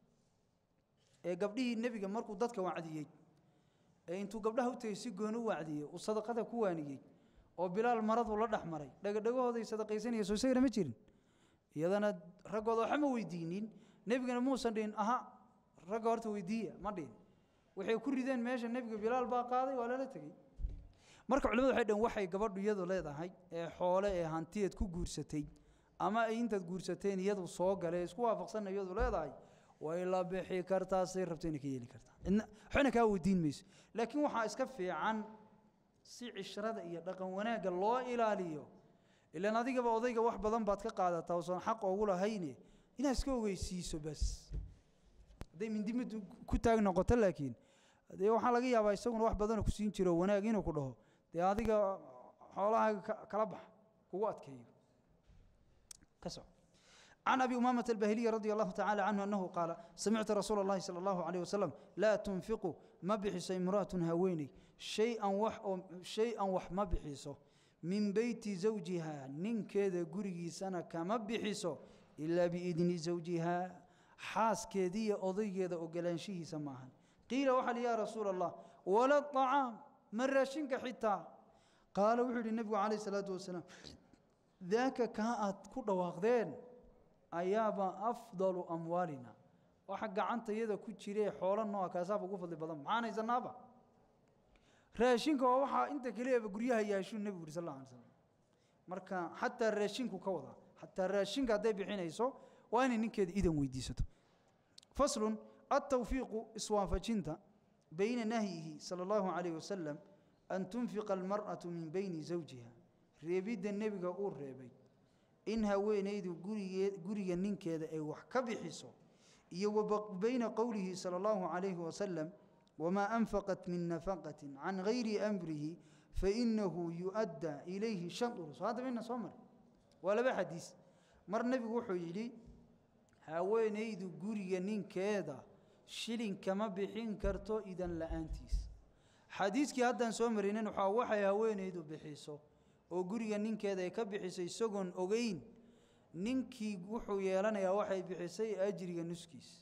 ee gabdhihii nebiga markuu dadka wacdiyey ee intuu gabdhaha u tegey si gooni u wacdiyey uu sadaqada ku waaniyey oo bilaal maradu la dhex maray dhagadhagahooday sadaqaysanaya soo isagana ma jirin iyadana raggooda waxa ma weydiinin nebigana muusan dhihin aha ragga horta weydiiya ma dhihin waxay ku rideen meesha nebiga bilaal baa qaaday waa lala tegey marka culimadu waxay dhaheen waxay gabadhu iyadu leedahay ee xoole ee hantiyeed ku guursatay ama ay intaad guursateen iyadu soo gale isku waafaqsanna iyadu leedahay way la bixi kartaa say rabto inay ka yeeli kartaa waxbana kaa weydiin mayso laakiin waxaa iska fiican si cishrada iyo dhaqan wanaagga loo ilaaliyo ilaan adigaba odayga wax badan baad ka qaadataa oosan xaq oogu lahayne inaad iska ogeysiiso bas hadday mindimid ku taag noqoto laakiin dee waxaa laga yaabaa isaguna wax badanoo ku siin jiro wanaag inuu ku dhaho dee adiga xoolahaaga kala bax kugu adkeeyo ka soco عن أبي أمامة البهلي رضي الله تعالى عنه أنه قال سمعت رسول الله صلى الله عليه وسلم لا تنفقوا ما بحس امرأة هويني شيئا وح شيئا وح ما بحسه من بيت زوجها نين كذا قرقي سنة كما بحسه إلا بإذن زوجها حاس كذي أضي كذا أقلان شيه سماها قيل وحل يا رسول الله ولا الطعام مرة شنك حتى قال وحل النبي عليه الصلاة والسلام ذاك كاءت كل واخذين ayaaba afdalu amwaalina waxa gacanta iyada ku jiree xoolo nooa kaasaaba ugu fadli badan maxaan haysanaaba raashinka waa waxaa inta keliyaba guryaha yaashuu nebigu yuri sal alla alay slam marka xataa raashinku ka wadaa xataa raashinka hadday bixinayso waa inay ninkeeda idan weydiisato faslun altawfiiqu iswaafajinta bayna nahyihi sala allahu calayh wasalam an tunfiqa almar'atu min bayni zawjiha reebidda nebiga uu reebay in haweenaydu gurigee guriga ninkeeda ay wax ka bixiso iyo wa bayna qowlihi sala allahu calayhi wasalam wamaa anfaqat min nafaqatin can gayri amrihi fainahu yu'addaa ilayhi shanduru soo hadda mayna soo mari waa laba xadiis mar nebigu wuxuu yidhi haweenaydu guriga ninkeeda shilin kama bixin karto idan la'aantiis xadiiskii haddaan soo marinin waxaa waxay haweenaydu bixiso oo guriga ninkeeda ay ka bixiso isagoon ogeyn ninkii wuxuu yeelanayaa waxay bixisay ajriga nuskiis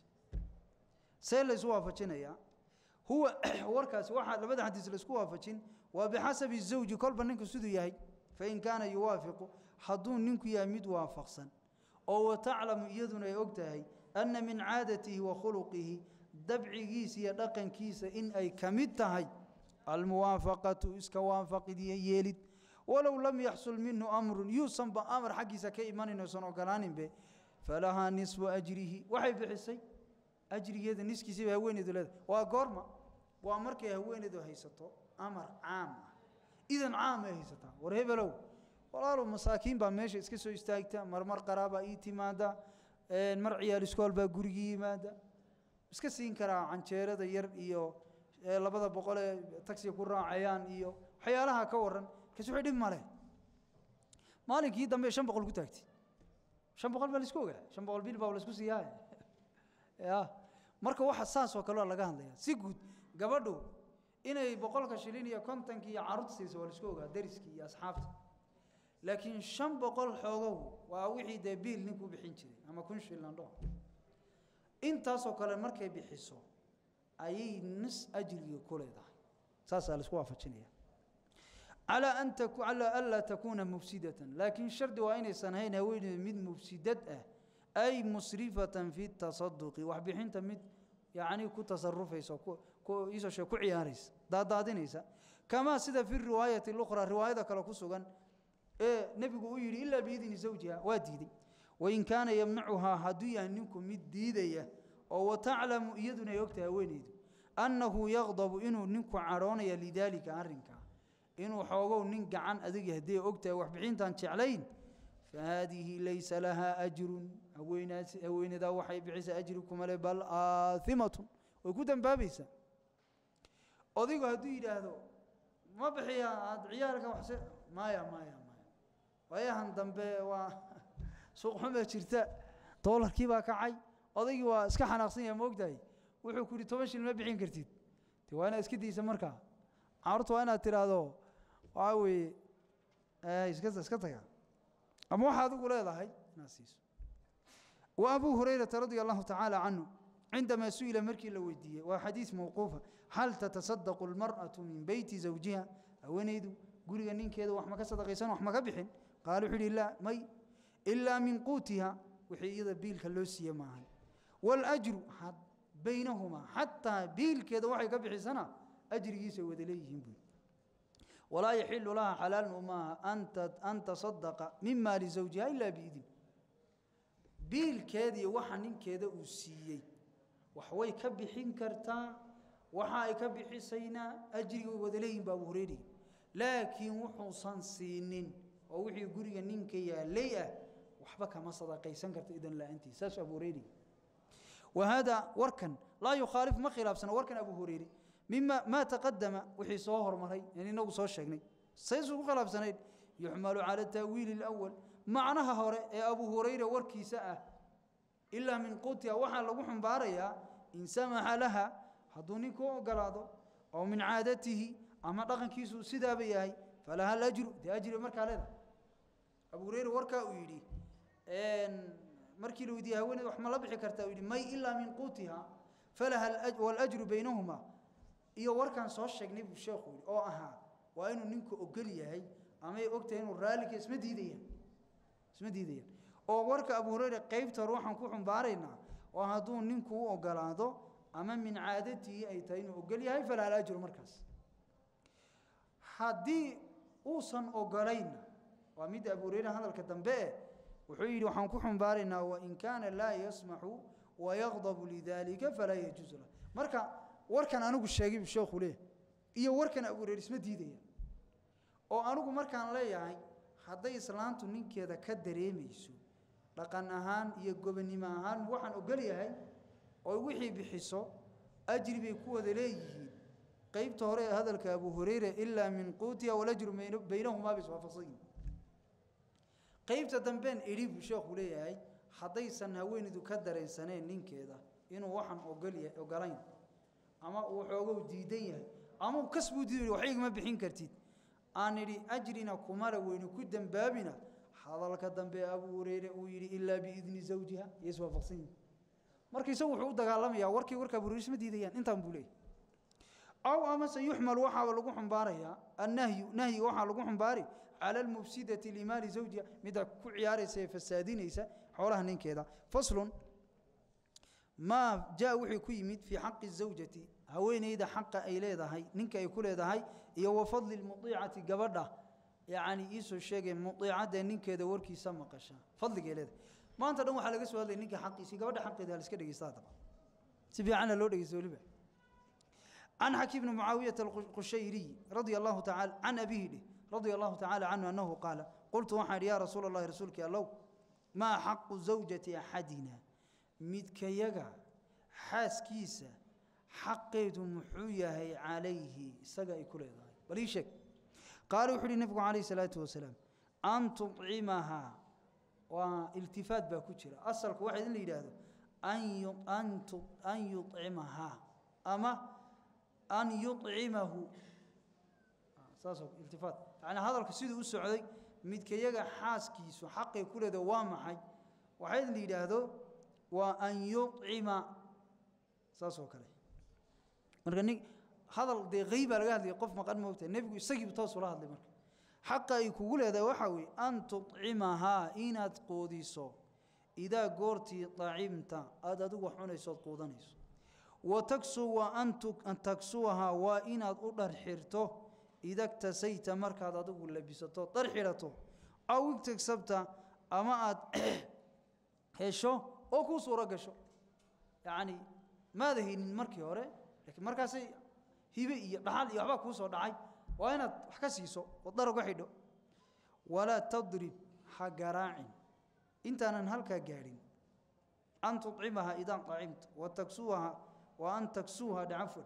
see laysu waafajinayaa huwa warkaasi waxaa labada xadiis laysku waafajin waa bixasabi zawji kolba ninku siduu yahay fain kaana yuwaafiqu hadduu ninku yahay mid waafaqsan oo wataclamu iyaduna ay og tahay anna min caadatihi wa khuluqihi dabcigiisa iyo dhaqankiisa in ay ka mid tahay almuwaafaqatu iska waafaqid iyo yeelid walow lam yaxsul minhu amrun yuusanba amar xaggiisa ka imanin oysan ogolaaninbe falahaa nisfu ajrihi waxay bixisay ajrigeeda niskiisiiba haweeneydu leedahay waa goorma waa markay haweeneydu haysato amar caam ah idan caam ay haysataa war hebelow walaalow masaakiin baa meesha iska soo istaagta marmar qaraabaa ii timaada mar ciyaal iskool baa gurigii yimaada iska siin karaa canjeerada yar iyo labada boqol ee tagsiga ku raacayaan iyo waxyaalaha ka waran kas wixii dhib male maalinkii dambe shan boqol ku taagtay shan boqol baa laisku ogaa shan boqol bil baa laisku siiyaa ya marka waxa saas oo kale laga hadlaya si guud gabadhu inay boqolka shilin iyo kontonki iyo carruurta siiso waa laisku ogaa dariskii iyo asxaabta laakiin shan boqol xoogow waa wixii dee biil ninkuu bixin jiray ama kun shilin dho intaasoo kale markay bixiso ayay nis ajriga ku leedahay saasaa laisku waafajinaya calaa an calaa anlaa takuuna mufsidatan laakiin shardi waa inaysan ahayn haweeneyda mid mufsidad ah ay musrifatan fi tasaduqi waxbixinta mid yacni ku tasarufaysa iisoo shee ku ciyaaraysa daadaadinaysa kamaa sida fi riwaayati lukhraa riwaayada kale ku sugan ee nebigu uu yidhi ilaa biidni zawjiha waa diiday wain kaana yamnacuhaa hadduu yahay ninku mid diidaya oo wataclamu iyaduna ay ogtahay haweeneydu annahu yaqdabu inuu ninku cadhoonaya lidaalika arrinkaa inuu xoogow nin gacan adag haddii ogtahay waxbixintaan jeclayn fahaadihi laysa lahaa ajrun haweenaas haweenadaa waxay bixisa ajri kuma le bal aaimatun way ku dambaabaysaa odigu hadduu yidhaahdo ma bixiya aada ciyaalka waxse maya maya maya waayahan dambe waa suuq xuma jirta doolarkii baa kacay odaygii waa iska xanaaqsan yahay ma ogtahay wuxuu ku yidhi toban shil ma bixin kartid de waa inaad iska daysa markaa carurta waa inaad tidhaahdo waxaa weeye iska iska taga ama waxa adigu leedahay inaad siiso wa abuu hurayrata radia allahu tacaala canhu cindamaa su-ila markii la weydiiyey waa xadiis mawquufa hal tatasadaqu almar'atu min beyti zawjiha haweenaydu guriga ninkeeda wax ma ka sadaqaysan wax ma ka bixin qaala wuxuu yidhi laa may ilaa min quutiha wixii iyada biilka loo siiye maahan waاlajru baynahumaa xataa biilkeeda waxay ka bixisana ajrigiisa wada leeyihiin buy walaa yaxilu laha xalaalun umaaha an tasadaqa min maali zawjiha ilaa biidin biilkeediiyo waxa ninkeeda uu siiyey wax way ka bixin kartaa waxa ay ka bixisaynaa ajriga way wada leeyihin ba abu hureyri laakiin wuxuusan siinin oo wixii guriga ninka yaalay ah waxba kama sadaqaysan karta idan la-aantiis saas abu hureyri wahada warkan laa yukhaalif ma khilaafsana warkan abu hureyre mima maa taqadama wixii soo hormaray in inagu soo sheegnay saysu ku khilaafsanayd yuxmalu cala taawiili اlأwal macnaha hore ee abu hurayre warkiisa ah ilaa min qutiha waxaa lagu xumbaarayaa in samaxa laha hadduu ninku u ogolaado oo min caadatihi ama dhaqankiisu sidaaba yahay falaha alajru dee ajri markaa leeda abu hureyre warkaa uu yidhi markii la weydiiyey haweeneed wax ma la bixi kartaa uu yidhi may ilaa min quutiha falaha walajru baynahuma iyo warkaan soo sheegnay buu sheekhu yidhi oo ahaa waa inuu ninku ogol yahay amay ogtahay inuu raalika isma diidayaan isma diidayaan oo warka abu hureyre qaybta hore waxaan ku xumbaaraynaa oo hadduu ninku u ogolaado ama min caadatihi ay tahay inuu ogol yahay falaha alajru markaas haddii uusan ogolaynna waa midda abu hureyre hadalka dambe eh wuxuu yidhi waxaan ku xumbaaraynaa wain kaana laa yasmaxu wayaqdabu lidalika falaa yajuusu lah marka warkan anigu sheegay buu sheekhu leeyahy iyo warkan abu hureyre isma diidaya oo anigu markaan leeyahay hadday islaantu ninkeeda ka dareemayso dhaqan ahaan iyo gobonnimo ahaan waxaan ogol yahay oo wixii bixiso ajri bay ku wada leeyihiin qaybta hore ee hadalka abu hureyre ilaa min quutiha walajru baynahumaa bay iswaafaqsan yihin qaybta dambeen idhi buu sheekhu leeyahay haddaysan haweenaydu ka dareensaneen ninkeeda inuu waxaan ogolya ogolayn ama uu xoogow diidan yahay ama uu kasbuu diiday wax igama bixin kartid aan idhi ajrina kumala weyni ku dembaabina hadalka dambe abu hureyre uu yidhi ilaa biidni zawjiha iyo iswaafaqsan yihin marka isagu wuxuu u dagaalamayaa warkii warka abu hureyre isma diidayaan intaan buu leeyahy aw amase yuxmal waxaa lagu xumbaarayaa annahyu nahyiga waxaa lagu xumbaari cala almufsidati limaali zawjiha midda ku ciyaaraysa ee fasaadinaysa xoolaha ninkeeda faslun maa jaa wixii ku yimid fii xaqi zawjati haweeneyda xaqa ay leedahay ninka ay ku leedahay iyo wa fadli lmudiicati gabadha yacni iisoo sheegay mudiicadda ninkeeda warkiisa maqasha fadligay leedahay maanta dhan waxaa laga soo hadlaya ninka xaqiisii gabadha xaqeeda ha la iska dhegeysta haddaba si fiicanna loo dhegeysto weliba عن حكيم بن معاوية القشيري رضي الله تعالى عن أبيه له رضي الله تعالى عنه أنه قال قلت وحد يا رسول الله رسولك الله ما حق زوجة أحدنا مدك يقع حاس كيسة حقيت محوية عليه سقى كل ذلك بل شك قالوا وحد النبي عليه الصلاة والسلام أن تطعمها والتفات باكوتشرة أصلك واحد اللي هذا أن أن يطعمها أما أن يطعمه ساسو التفات يعني هذا الكسيد السعودي مد كيجا حاس كيسو حقي كل دوام حي وحيد اللي هذا وأن يطعم ساسو كله مركني هذا دي غيبة لقاه دي قف مقام موت النبي يسقي بتوصل هذا مرك حقا يقول هذا وحوي أن تطعمها إن تقوديسو إذا قرتي طعمت أدد وحنا يصد قودنيسو وتكسو وأن تكسوها وإن أدر حرته إذا اكتسيت مركز أدو لبسته در حرته أو اكتسبت أما أد هشو أو كو صورة قشو يعني ماذا هي المركي هوري لكن مركز هي بحال يحبا كو صور دعي وإن حكسيسو وضرق وحيدو ولا تضرب حق راع انت أنا هلكا قارين أن تطعمها إذا طعمت وتكسوها وأن تكسوها عفوا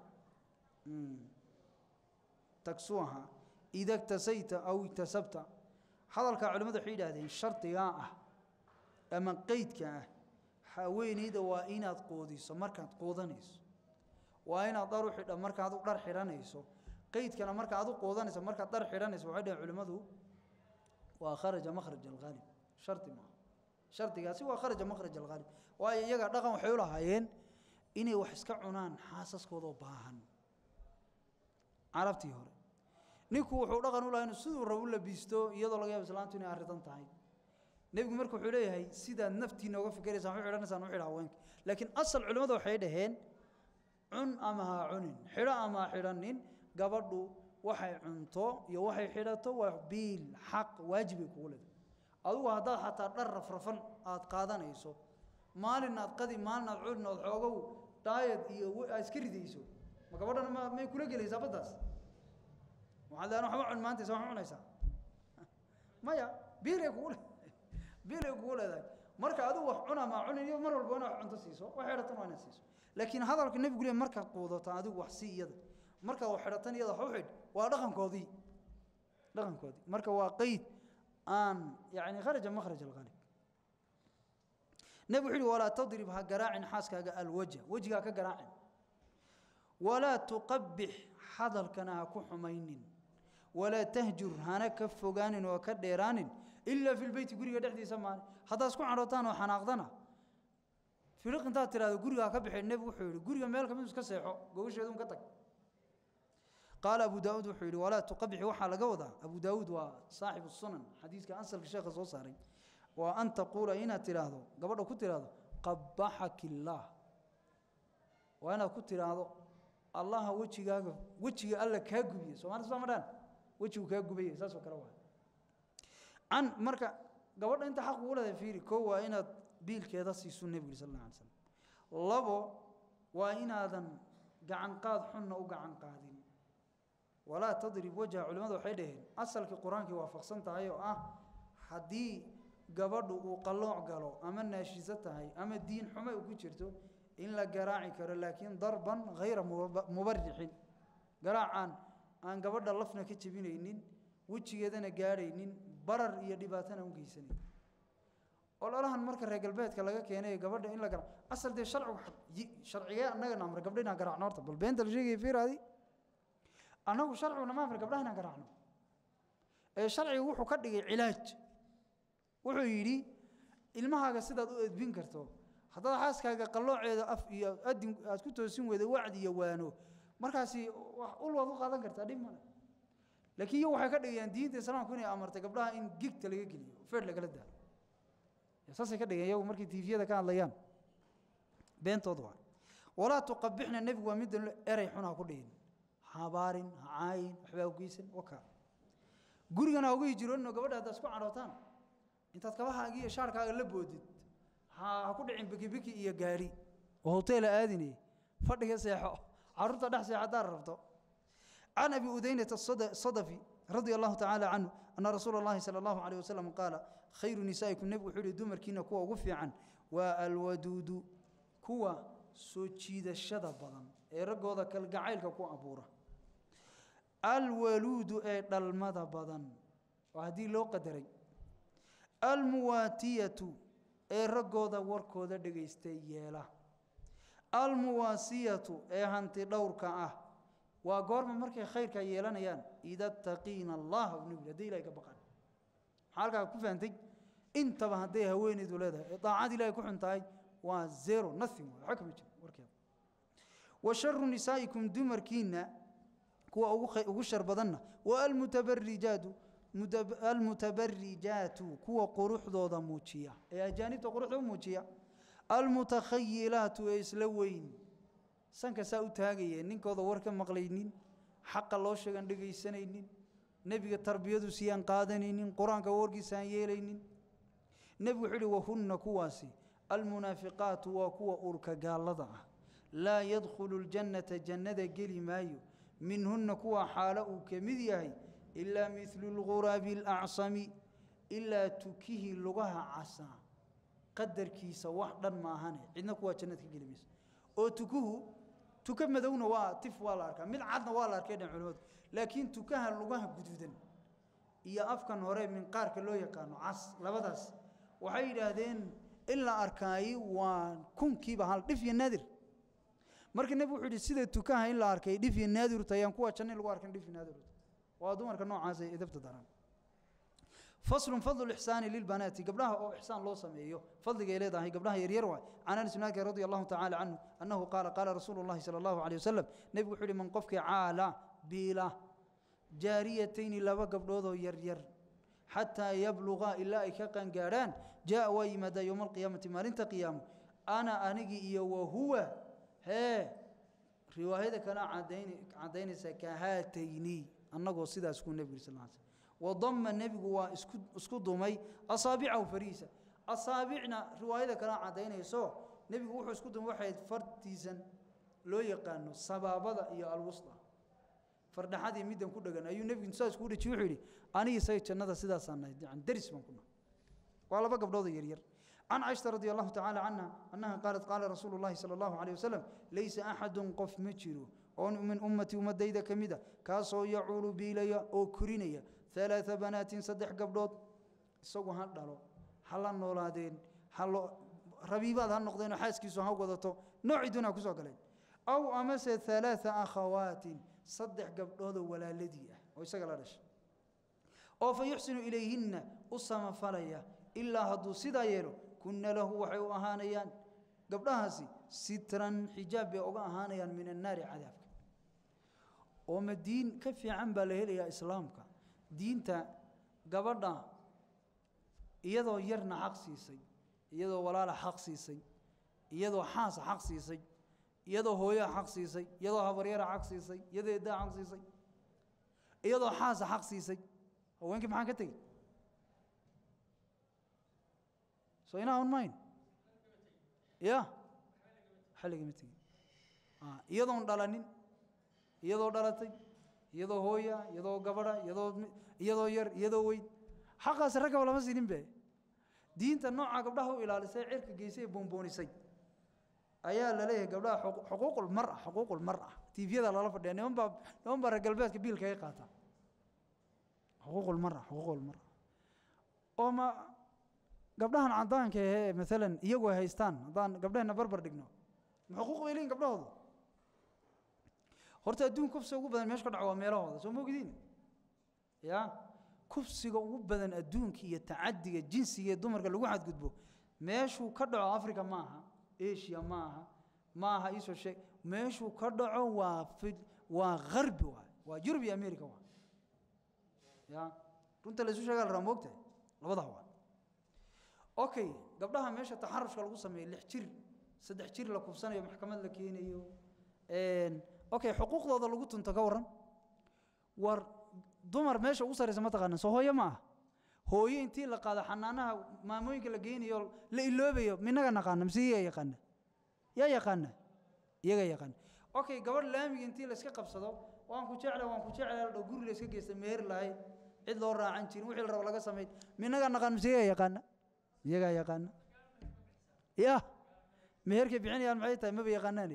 تكسوها إذا اكتسيت أو اكتسبت حضرك علماء حيل هذه الشرط يا أما قيدك حوين إذا وإن قوديس مركا قودنيس وإن ضروح مركا هذا در حرانيس قيدك مركا هذا قودنيس مركا در حرانيس وعد علماء وخرج مخرج الغالب شرط ما شرط قاسي وخرج مخرج الغالب ويجا دقن وحيولها هين inay wax iska cunaan xaasaskoodoo baahan carabtii hore ninku wuxuu dhaqan u lahaa inuu siduu rabu labiisto iyadoo laga yaabo islaantu inay arridan tahay nebigu marka wuxuu leeyahay sidaad naftiina uga fikiraysaan u xidhanaysaan u xidha haweenka laakiin asal culimmadu waxay dhaheen cun ama ha cunin xidho ama ha xidhanin gabadhu waxay cunto iyo waxay xidhato waa biil xaq waajibay kugu leedahay adigu haddaad xataa dhar rafrafan aad qaadanayso maalin aad qadi maalin aad cudin ood xoogow daayad iyo aad iska ridayso ma gabadhana ma may kula gelaysaa baddaas waxaad leedahay waxba cun maanta waxba cunaysaa maya biilay kugu biilay kugu leedahay marka adigu wax cuna ma cunin iyo mar walba inaad cunto siiso wax xidhatan waa inaad siiso laakiin hadalka nebigu leeyahay markaad quudataan adigu wax sii iyada markaad wax xidhatan iyada wax u xidh waa dhaqankoodii dhaqankoodii marka waa qeyd aan yani kharaja makhraj alghalib نبي حلو ولا تضربها قراع حاسك الوجه وجهها كقراع ولا تقبح حضر كنا كحمين ولا تهجر هنا كفوغان وكديران إلا في البيت قرية دحدي سمان هذا اسكو عروتان وحناقضنا فرق انت ترى قرية كبح النبي وحيري قرية مالك من كسيحو قوش يدون كتك قال أبو داود وحيري ولا تقبح وحا لقوضا أبو داود وصاحب السنن حديث كان أنسل الشيخ الصوصاري وأن تقول إن تراهدو قبل كنت تراهدو قبحك الله وأنا كنت تراهدو الله وجهك وجهك الله كاغبي سو ما تسمع مدان wejigu kaa gubaya saasoo kale waa can marka gabadha inta xaq ugu leedahay fiiri koo waa inaad biilkeeda siisu nebigu sal alla alay slam labo waa inaadan gacan qaad xunna u gacan qaadin walaa tadrib wajha culimmadu waxay dhaheen asalkii qur-aankii waafaqsan tahay oo ah haddii gabadhu uu qallooc galo ama naashiso tahay ama diin xumo u ku jirto in la garaaci karo laakiin darban hayra mubarixin garaacaan aan gabadha lafna ka jebinaynin wejigeedana gaadhaynin barar iyo dhibaatana u geysanayn ololahan marka reer galbeedka laga keenay gabadha in la gara asal dee sharcigu sharcigee annagana amre gabdha inaan garaacno horta bal beenta la sheegaya fiiraadi annagu sharciguna ma amre gabdhaha inaan garaacno ee sharcigu wuxuu ka dhigay cilaaj wuxuu yidhi ilmahaaga sidaad u edbin karto haddaad xaaskaaga qallooceeda af iyo adin aad ku toosin weyda wacdi iyo waano markaasi ul waad u qaadan kartaa dhib male laakiin iyo waxay ka dhigayaan diinta islaamku inay amartay gabdhaha in gigta laga geliyo feer lagala daalo saasay ka dhigeen iyagu markay tiifiyada ka hadlayaan beentooda waa walaa tuqabixna nebigu waa midda erey xun ha ku dhihin habaarin ha caayin waxbaa u geysan wakaa gurigana ha ugu hijiroonino gabadha haddaad isku cadhootaan intaad kabahaaga iyo shaarkaaga la boodid ha ha ku dhicin bikibiki iyo gaadhi oo hoteela aadinay fadhiga seexo carruurta dhex seex haddaad rabto can abi udaynata sadafi radia allahu tacaala canhu ana rasuula اllahi salى allahu alayh wasalam qaala khayru nisaa'ikum nebigu wuxuu yihi dumarkiina kuwa ugu fiican waa alwaduudu kuwa soo jiidashada badan ee raggooda kalgacaylka ku abuura alwaluudu ee dhalmada badan oo haddii loo qadaray almuwaatiyatu ee raggooda warkooda dhegaystay yeela almuwaasiyatu ee hanti dhowrka ah waa goorma markay khayrka yeelanayaan ida taqiina allaha u nebi hadday ilahay ka baqaan maxaa halkaa ku fahantay intaba hadday haweenaydu leedahay ee daacad ilahay ku xun tahay waa zero nothing waxa kama jiro warkeeda wa sharu nisaa'ikum dumarkiinna kuwa ugu shar badanna wa almutabarijaatu almutabarijaatu kuwa quruxdooda muujiya ee ajaanibta quruxda u muujiya almutakhayilaatu ee isla weyn sanka saa u taagayeen ninkooda war ka maqlaynin xaqa loo sheegan dhegaysanaynin nebiga tarbiyadu siyaan qaadanaynin qur-aanka warkiisa aan yeelaynin nebigu wuxuu uhi wahunna kuwaasi almunaafiqaatu waa kuwa urka gaallada ah laa yadkhulu ljannata jannada geli maayo minhunna kuwa xaalo uu ka mid yahay ilaa midlu lghuraabi alacsami ilaa tukihii lugaha casaa qadarkiisa wax dhan maahane cidna kuwaa jannad ka geli mayso oo tukuhu tuka madowna waa tif waa la arkaa mid cadna waa la arkay dhan culimadu laakiin tukaha lugaha guduudan iyo afkan hore minqaarka loo yaqaano cas labadaas waxay yidhaahdeen in la arkaayi waa kunkiiba hal dhif iyo naadir marka nebigu wuxuu yidhi sida tukaha in la arkay dhif iyo naadir tayaan kuwa janna in lagu arkan dhif iyo naadir waa dumarka noocaas ay edabta daraan فصل فضل الإحسان للبنات قبلها أو إحسان لو سميه فضل إليه ذا قبلها يريروا عن أنس مالك رضي الله تعالى عنه أنه قال قال رسول الله صلى الله عليه وسلم نبي حولي من قفك عالى بيلا جاريتين لبا قبلوذو يرير حتى يبلغا إلا إكاقا قاران جاء ويمدى يوم القيامة مالنت قيام أنا أنقي إيا وهو هي رواية كان عدين عدين سكهاتيني أنه سيدا سكون نبي صلى الله عليه وسلم وضم النبي هو اسكو دمي اصابعه فريسه اصابعنا روايه كلا عدينيسو نبي wuxuu isku dum waxay fartiisan loo yaqaano sababada iyo alwusta fardhaxadii midan ku dhagan ayuu nabigu saas ku dhaji wuxuu yiri aniga say jannada sidaas aanay aan daris baan kuna waa laba gabdhood yar yar عن عائشة رضي الله تعالى عنها أنها قالت قال رسول الله صلى الله عليه وسلم ليس أحد قف مجرو أو من أمتي ومديدة كمدة كاسو يعول بيليا أو كرينيا ثلاث بنات صدح قبلود isagoo ha dhalo ha la noolaadeen ha rabiibaad ha noqdeen oo xaaskiisu ha wadato noociduna ku soo galeen aw amase ثلاثة akhawaatin saddex gabdhoodoo walaaladii ah oo isaga la dhashay oo fa yuxsinu ilayhinna u samafalaya ilaa hadduu sidaa yeelo kunna lahu waxay u ahaanayaan gabdhahaasi sitran xijaab bay uga ahaanayaan min annaari cadaabka oo ma diin ka fiican baa la helayaa islaamka diinta gabadha iyadoo yarna xaq siisay iyadoo walaala xaq siisay iyadoo xaasa xaq siisay iyadoo hooyaa xaq siisay iyadoo habaryara xaq siisay iyadoo eeddaa xaq siisay iyadoo xaasa xaq siisay haweenkii maxaan ka tegey soo inaa un mayn ya waxa lagama tegin iyadoon dhalanin iyadoo dhalatay iyadoo hooya iyadoo gabadha iyadoo iyadoo yar iyadoo weyn xaqaasi raggaba lama siinin be diinta nooca gabdhaha u ilaalisay cirka geysay ee boonboonisay ayaa la leeyahay gabdhaha xuquuqul mara xuquuqul mara tiifyada lala fadhiya niman baa niman baa reer galbeedka biilka ay qaata xuquuqul mara xuquuqul mara oo ma gabdhahan cadaanka ahee maalan iyagu ay haystaan haddaan gabdhaheenna barbar dhigno ma xuquuq bay leeyihin gabdhahoodu horta adduun kufsiga ugu badan meesha ka dhaco waa meelahooda soo moogdiin ya kufsiga ugu badan adduunka iyo tacadiga jinsiga ee dumarka lagu xadgudbo meeshuu ka dhaco africa ma aha asia ma aha ma aha iisoo sheeg meeshuu ka dhaco waa waa harbi waay waa yurub iyo america waay ya runta la isu sheegaa la raa moogtahay labadaha waa okay gabdhaha meesha taxarushka lagu sameeyo lix jir saddex jir la kufsanayo maxkamad la keenayo okay xuquuqdooda lagu tunto ka warran war dumar meesha ugu sarraysa ma taqaana soo hooyo ma ah hooyo intii la qaado xanaanaha maamooyinka la geynayo la iloobayo minaga naqaana mise iyaga yaqaana yaa yaqaana iyaga yaqaana okay gabadh laamiga intii la iska qabsado waan ku jecla waan ku jecla la dhow guri la iska geysta meher lahayd cid loo raacan jirin wixii la rabo laga samayn minaga naqaan mise iyaga yaqaana iyagaa yaqaana ya meherkay bixinayaan maxay tahay maba yaqaanaani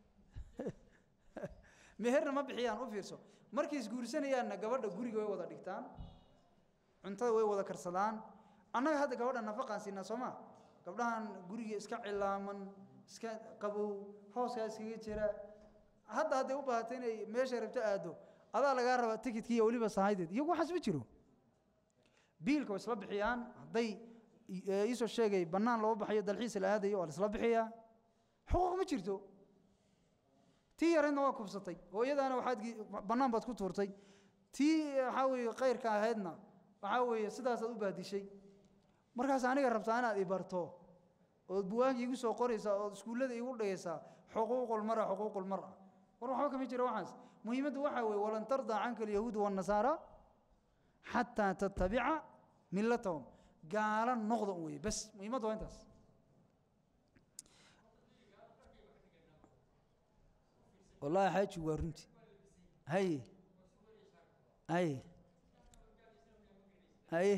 meherna ma bixiyaan u fiirso markay isguursanayaanna gabadha guriga way wada dhigtaan cuntada way wada karsadaan annaga hadda gabadha nafaqaan siinaa soo ma gabdhahan guriga iska cilaaman iska qabow hooskaa iskaga jira hadda hadday u baahato inay meeshay rabto aado adaa lagaa rabaa tikidkii iyo weliba sahaydeed iyagu waxaas ma jiro biilka way isla bixiyaan hadday iisoo sheegay bannaan loo baxayo dalxiis la aadayo waa la isla bixiyaa xuquuq ma jirto tii yareedna waa kubsatay oo iyadaana waxaad bannaan baad ku tuurtay tii waxaa weeye kayrka ahaydna waxaa weeye sidaasaad u baadishay markaas aniga rabtaa inaad ibarto ood buwaanka igu soo qoraysaa ood iskuullada igu dhigaysaa xuquuqul mara xuquuqul mara war waxba kama jira waxaas muhiimaddu waxaa weeye walan tardaa canka alyahuudu waannasaara xataa tattabica millatahum gaala noqda un weye bas muhiimaddu waa intaas wallahi xaaji waa runti haye haye haye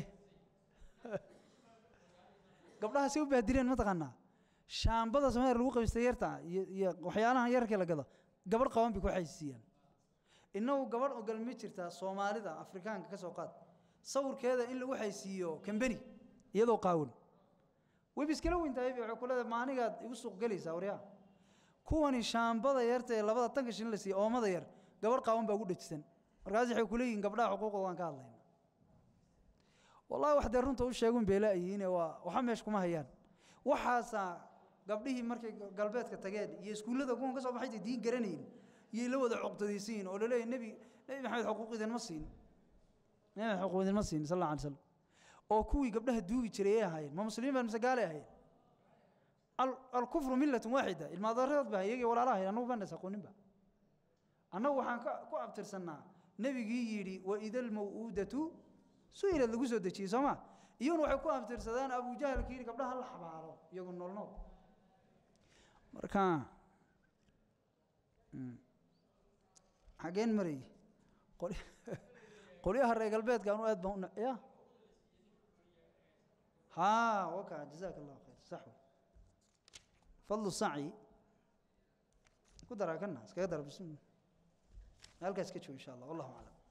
gabdhaha say u baadireen ma taqaanaa shaambada somaaliya lagu qabiystay yarta iyo iyo waxyaalahan yarkii la gado gabadh qaban bay ku xaysiiyaan innagu gabadh ogal ma jirtaa soomaalida afrikaanka ka soo qaad sawirkeeda in lagu xaysiiyo kambeni iyadoo qaawan web iskala weyntahay waxay ku leedahay maanigaad igu suuq gelaysaa waryaa kuwani shaambada yarta ee labada tanka shin la siiya oomada yar gabadh qaawan baa ugu dhajisan markaas waxay ku leeyihiin gabdhaha xuquuqda waan ka hadlayna wallahi wax dee runta u sheegun bay laayihiine waa waxa meesha kuma hayaan waxaasaa gabdhihii markay galbeedka tageen iyo iskuullada kuwan ka soo baxay diin garanayn iyay la wada cuqdadaysiin oo laleeyahay nebi nebi maxamed xuquuq idinma siin nebi maxamed xuquuq idinma siin sal alla alay slam oo kuwii gabdhaha duugi jiray ay ahaayeen ma muslimiin baan mise gaalay ahaayeen alkufru millatun waaxida ilmaadareed ba iyagii walaalaha ahayd annagu baan is aqooninba annagu waxaan ku abtirsannaa nebigii yidhi waida almaw'uudatu su-ilad lagu soo dejiyey soo ma iyaguna waxay ku abtirsadaan abujahalka yidhi gabdhaha la xabaalo iyagu nool nool marka xageen marayy qolyaha reer galbeedka anu aad baan u ya ha waka jazaaka allahu khayr sax wey fadlu saci ku daraa kana iskaga dara bis halkaas ka joogo insha allah wallahu aclam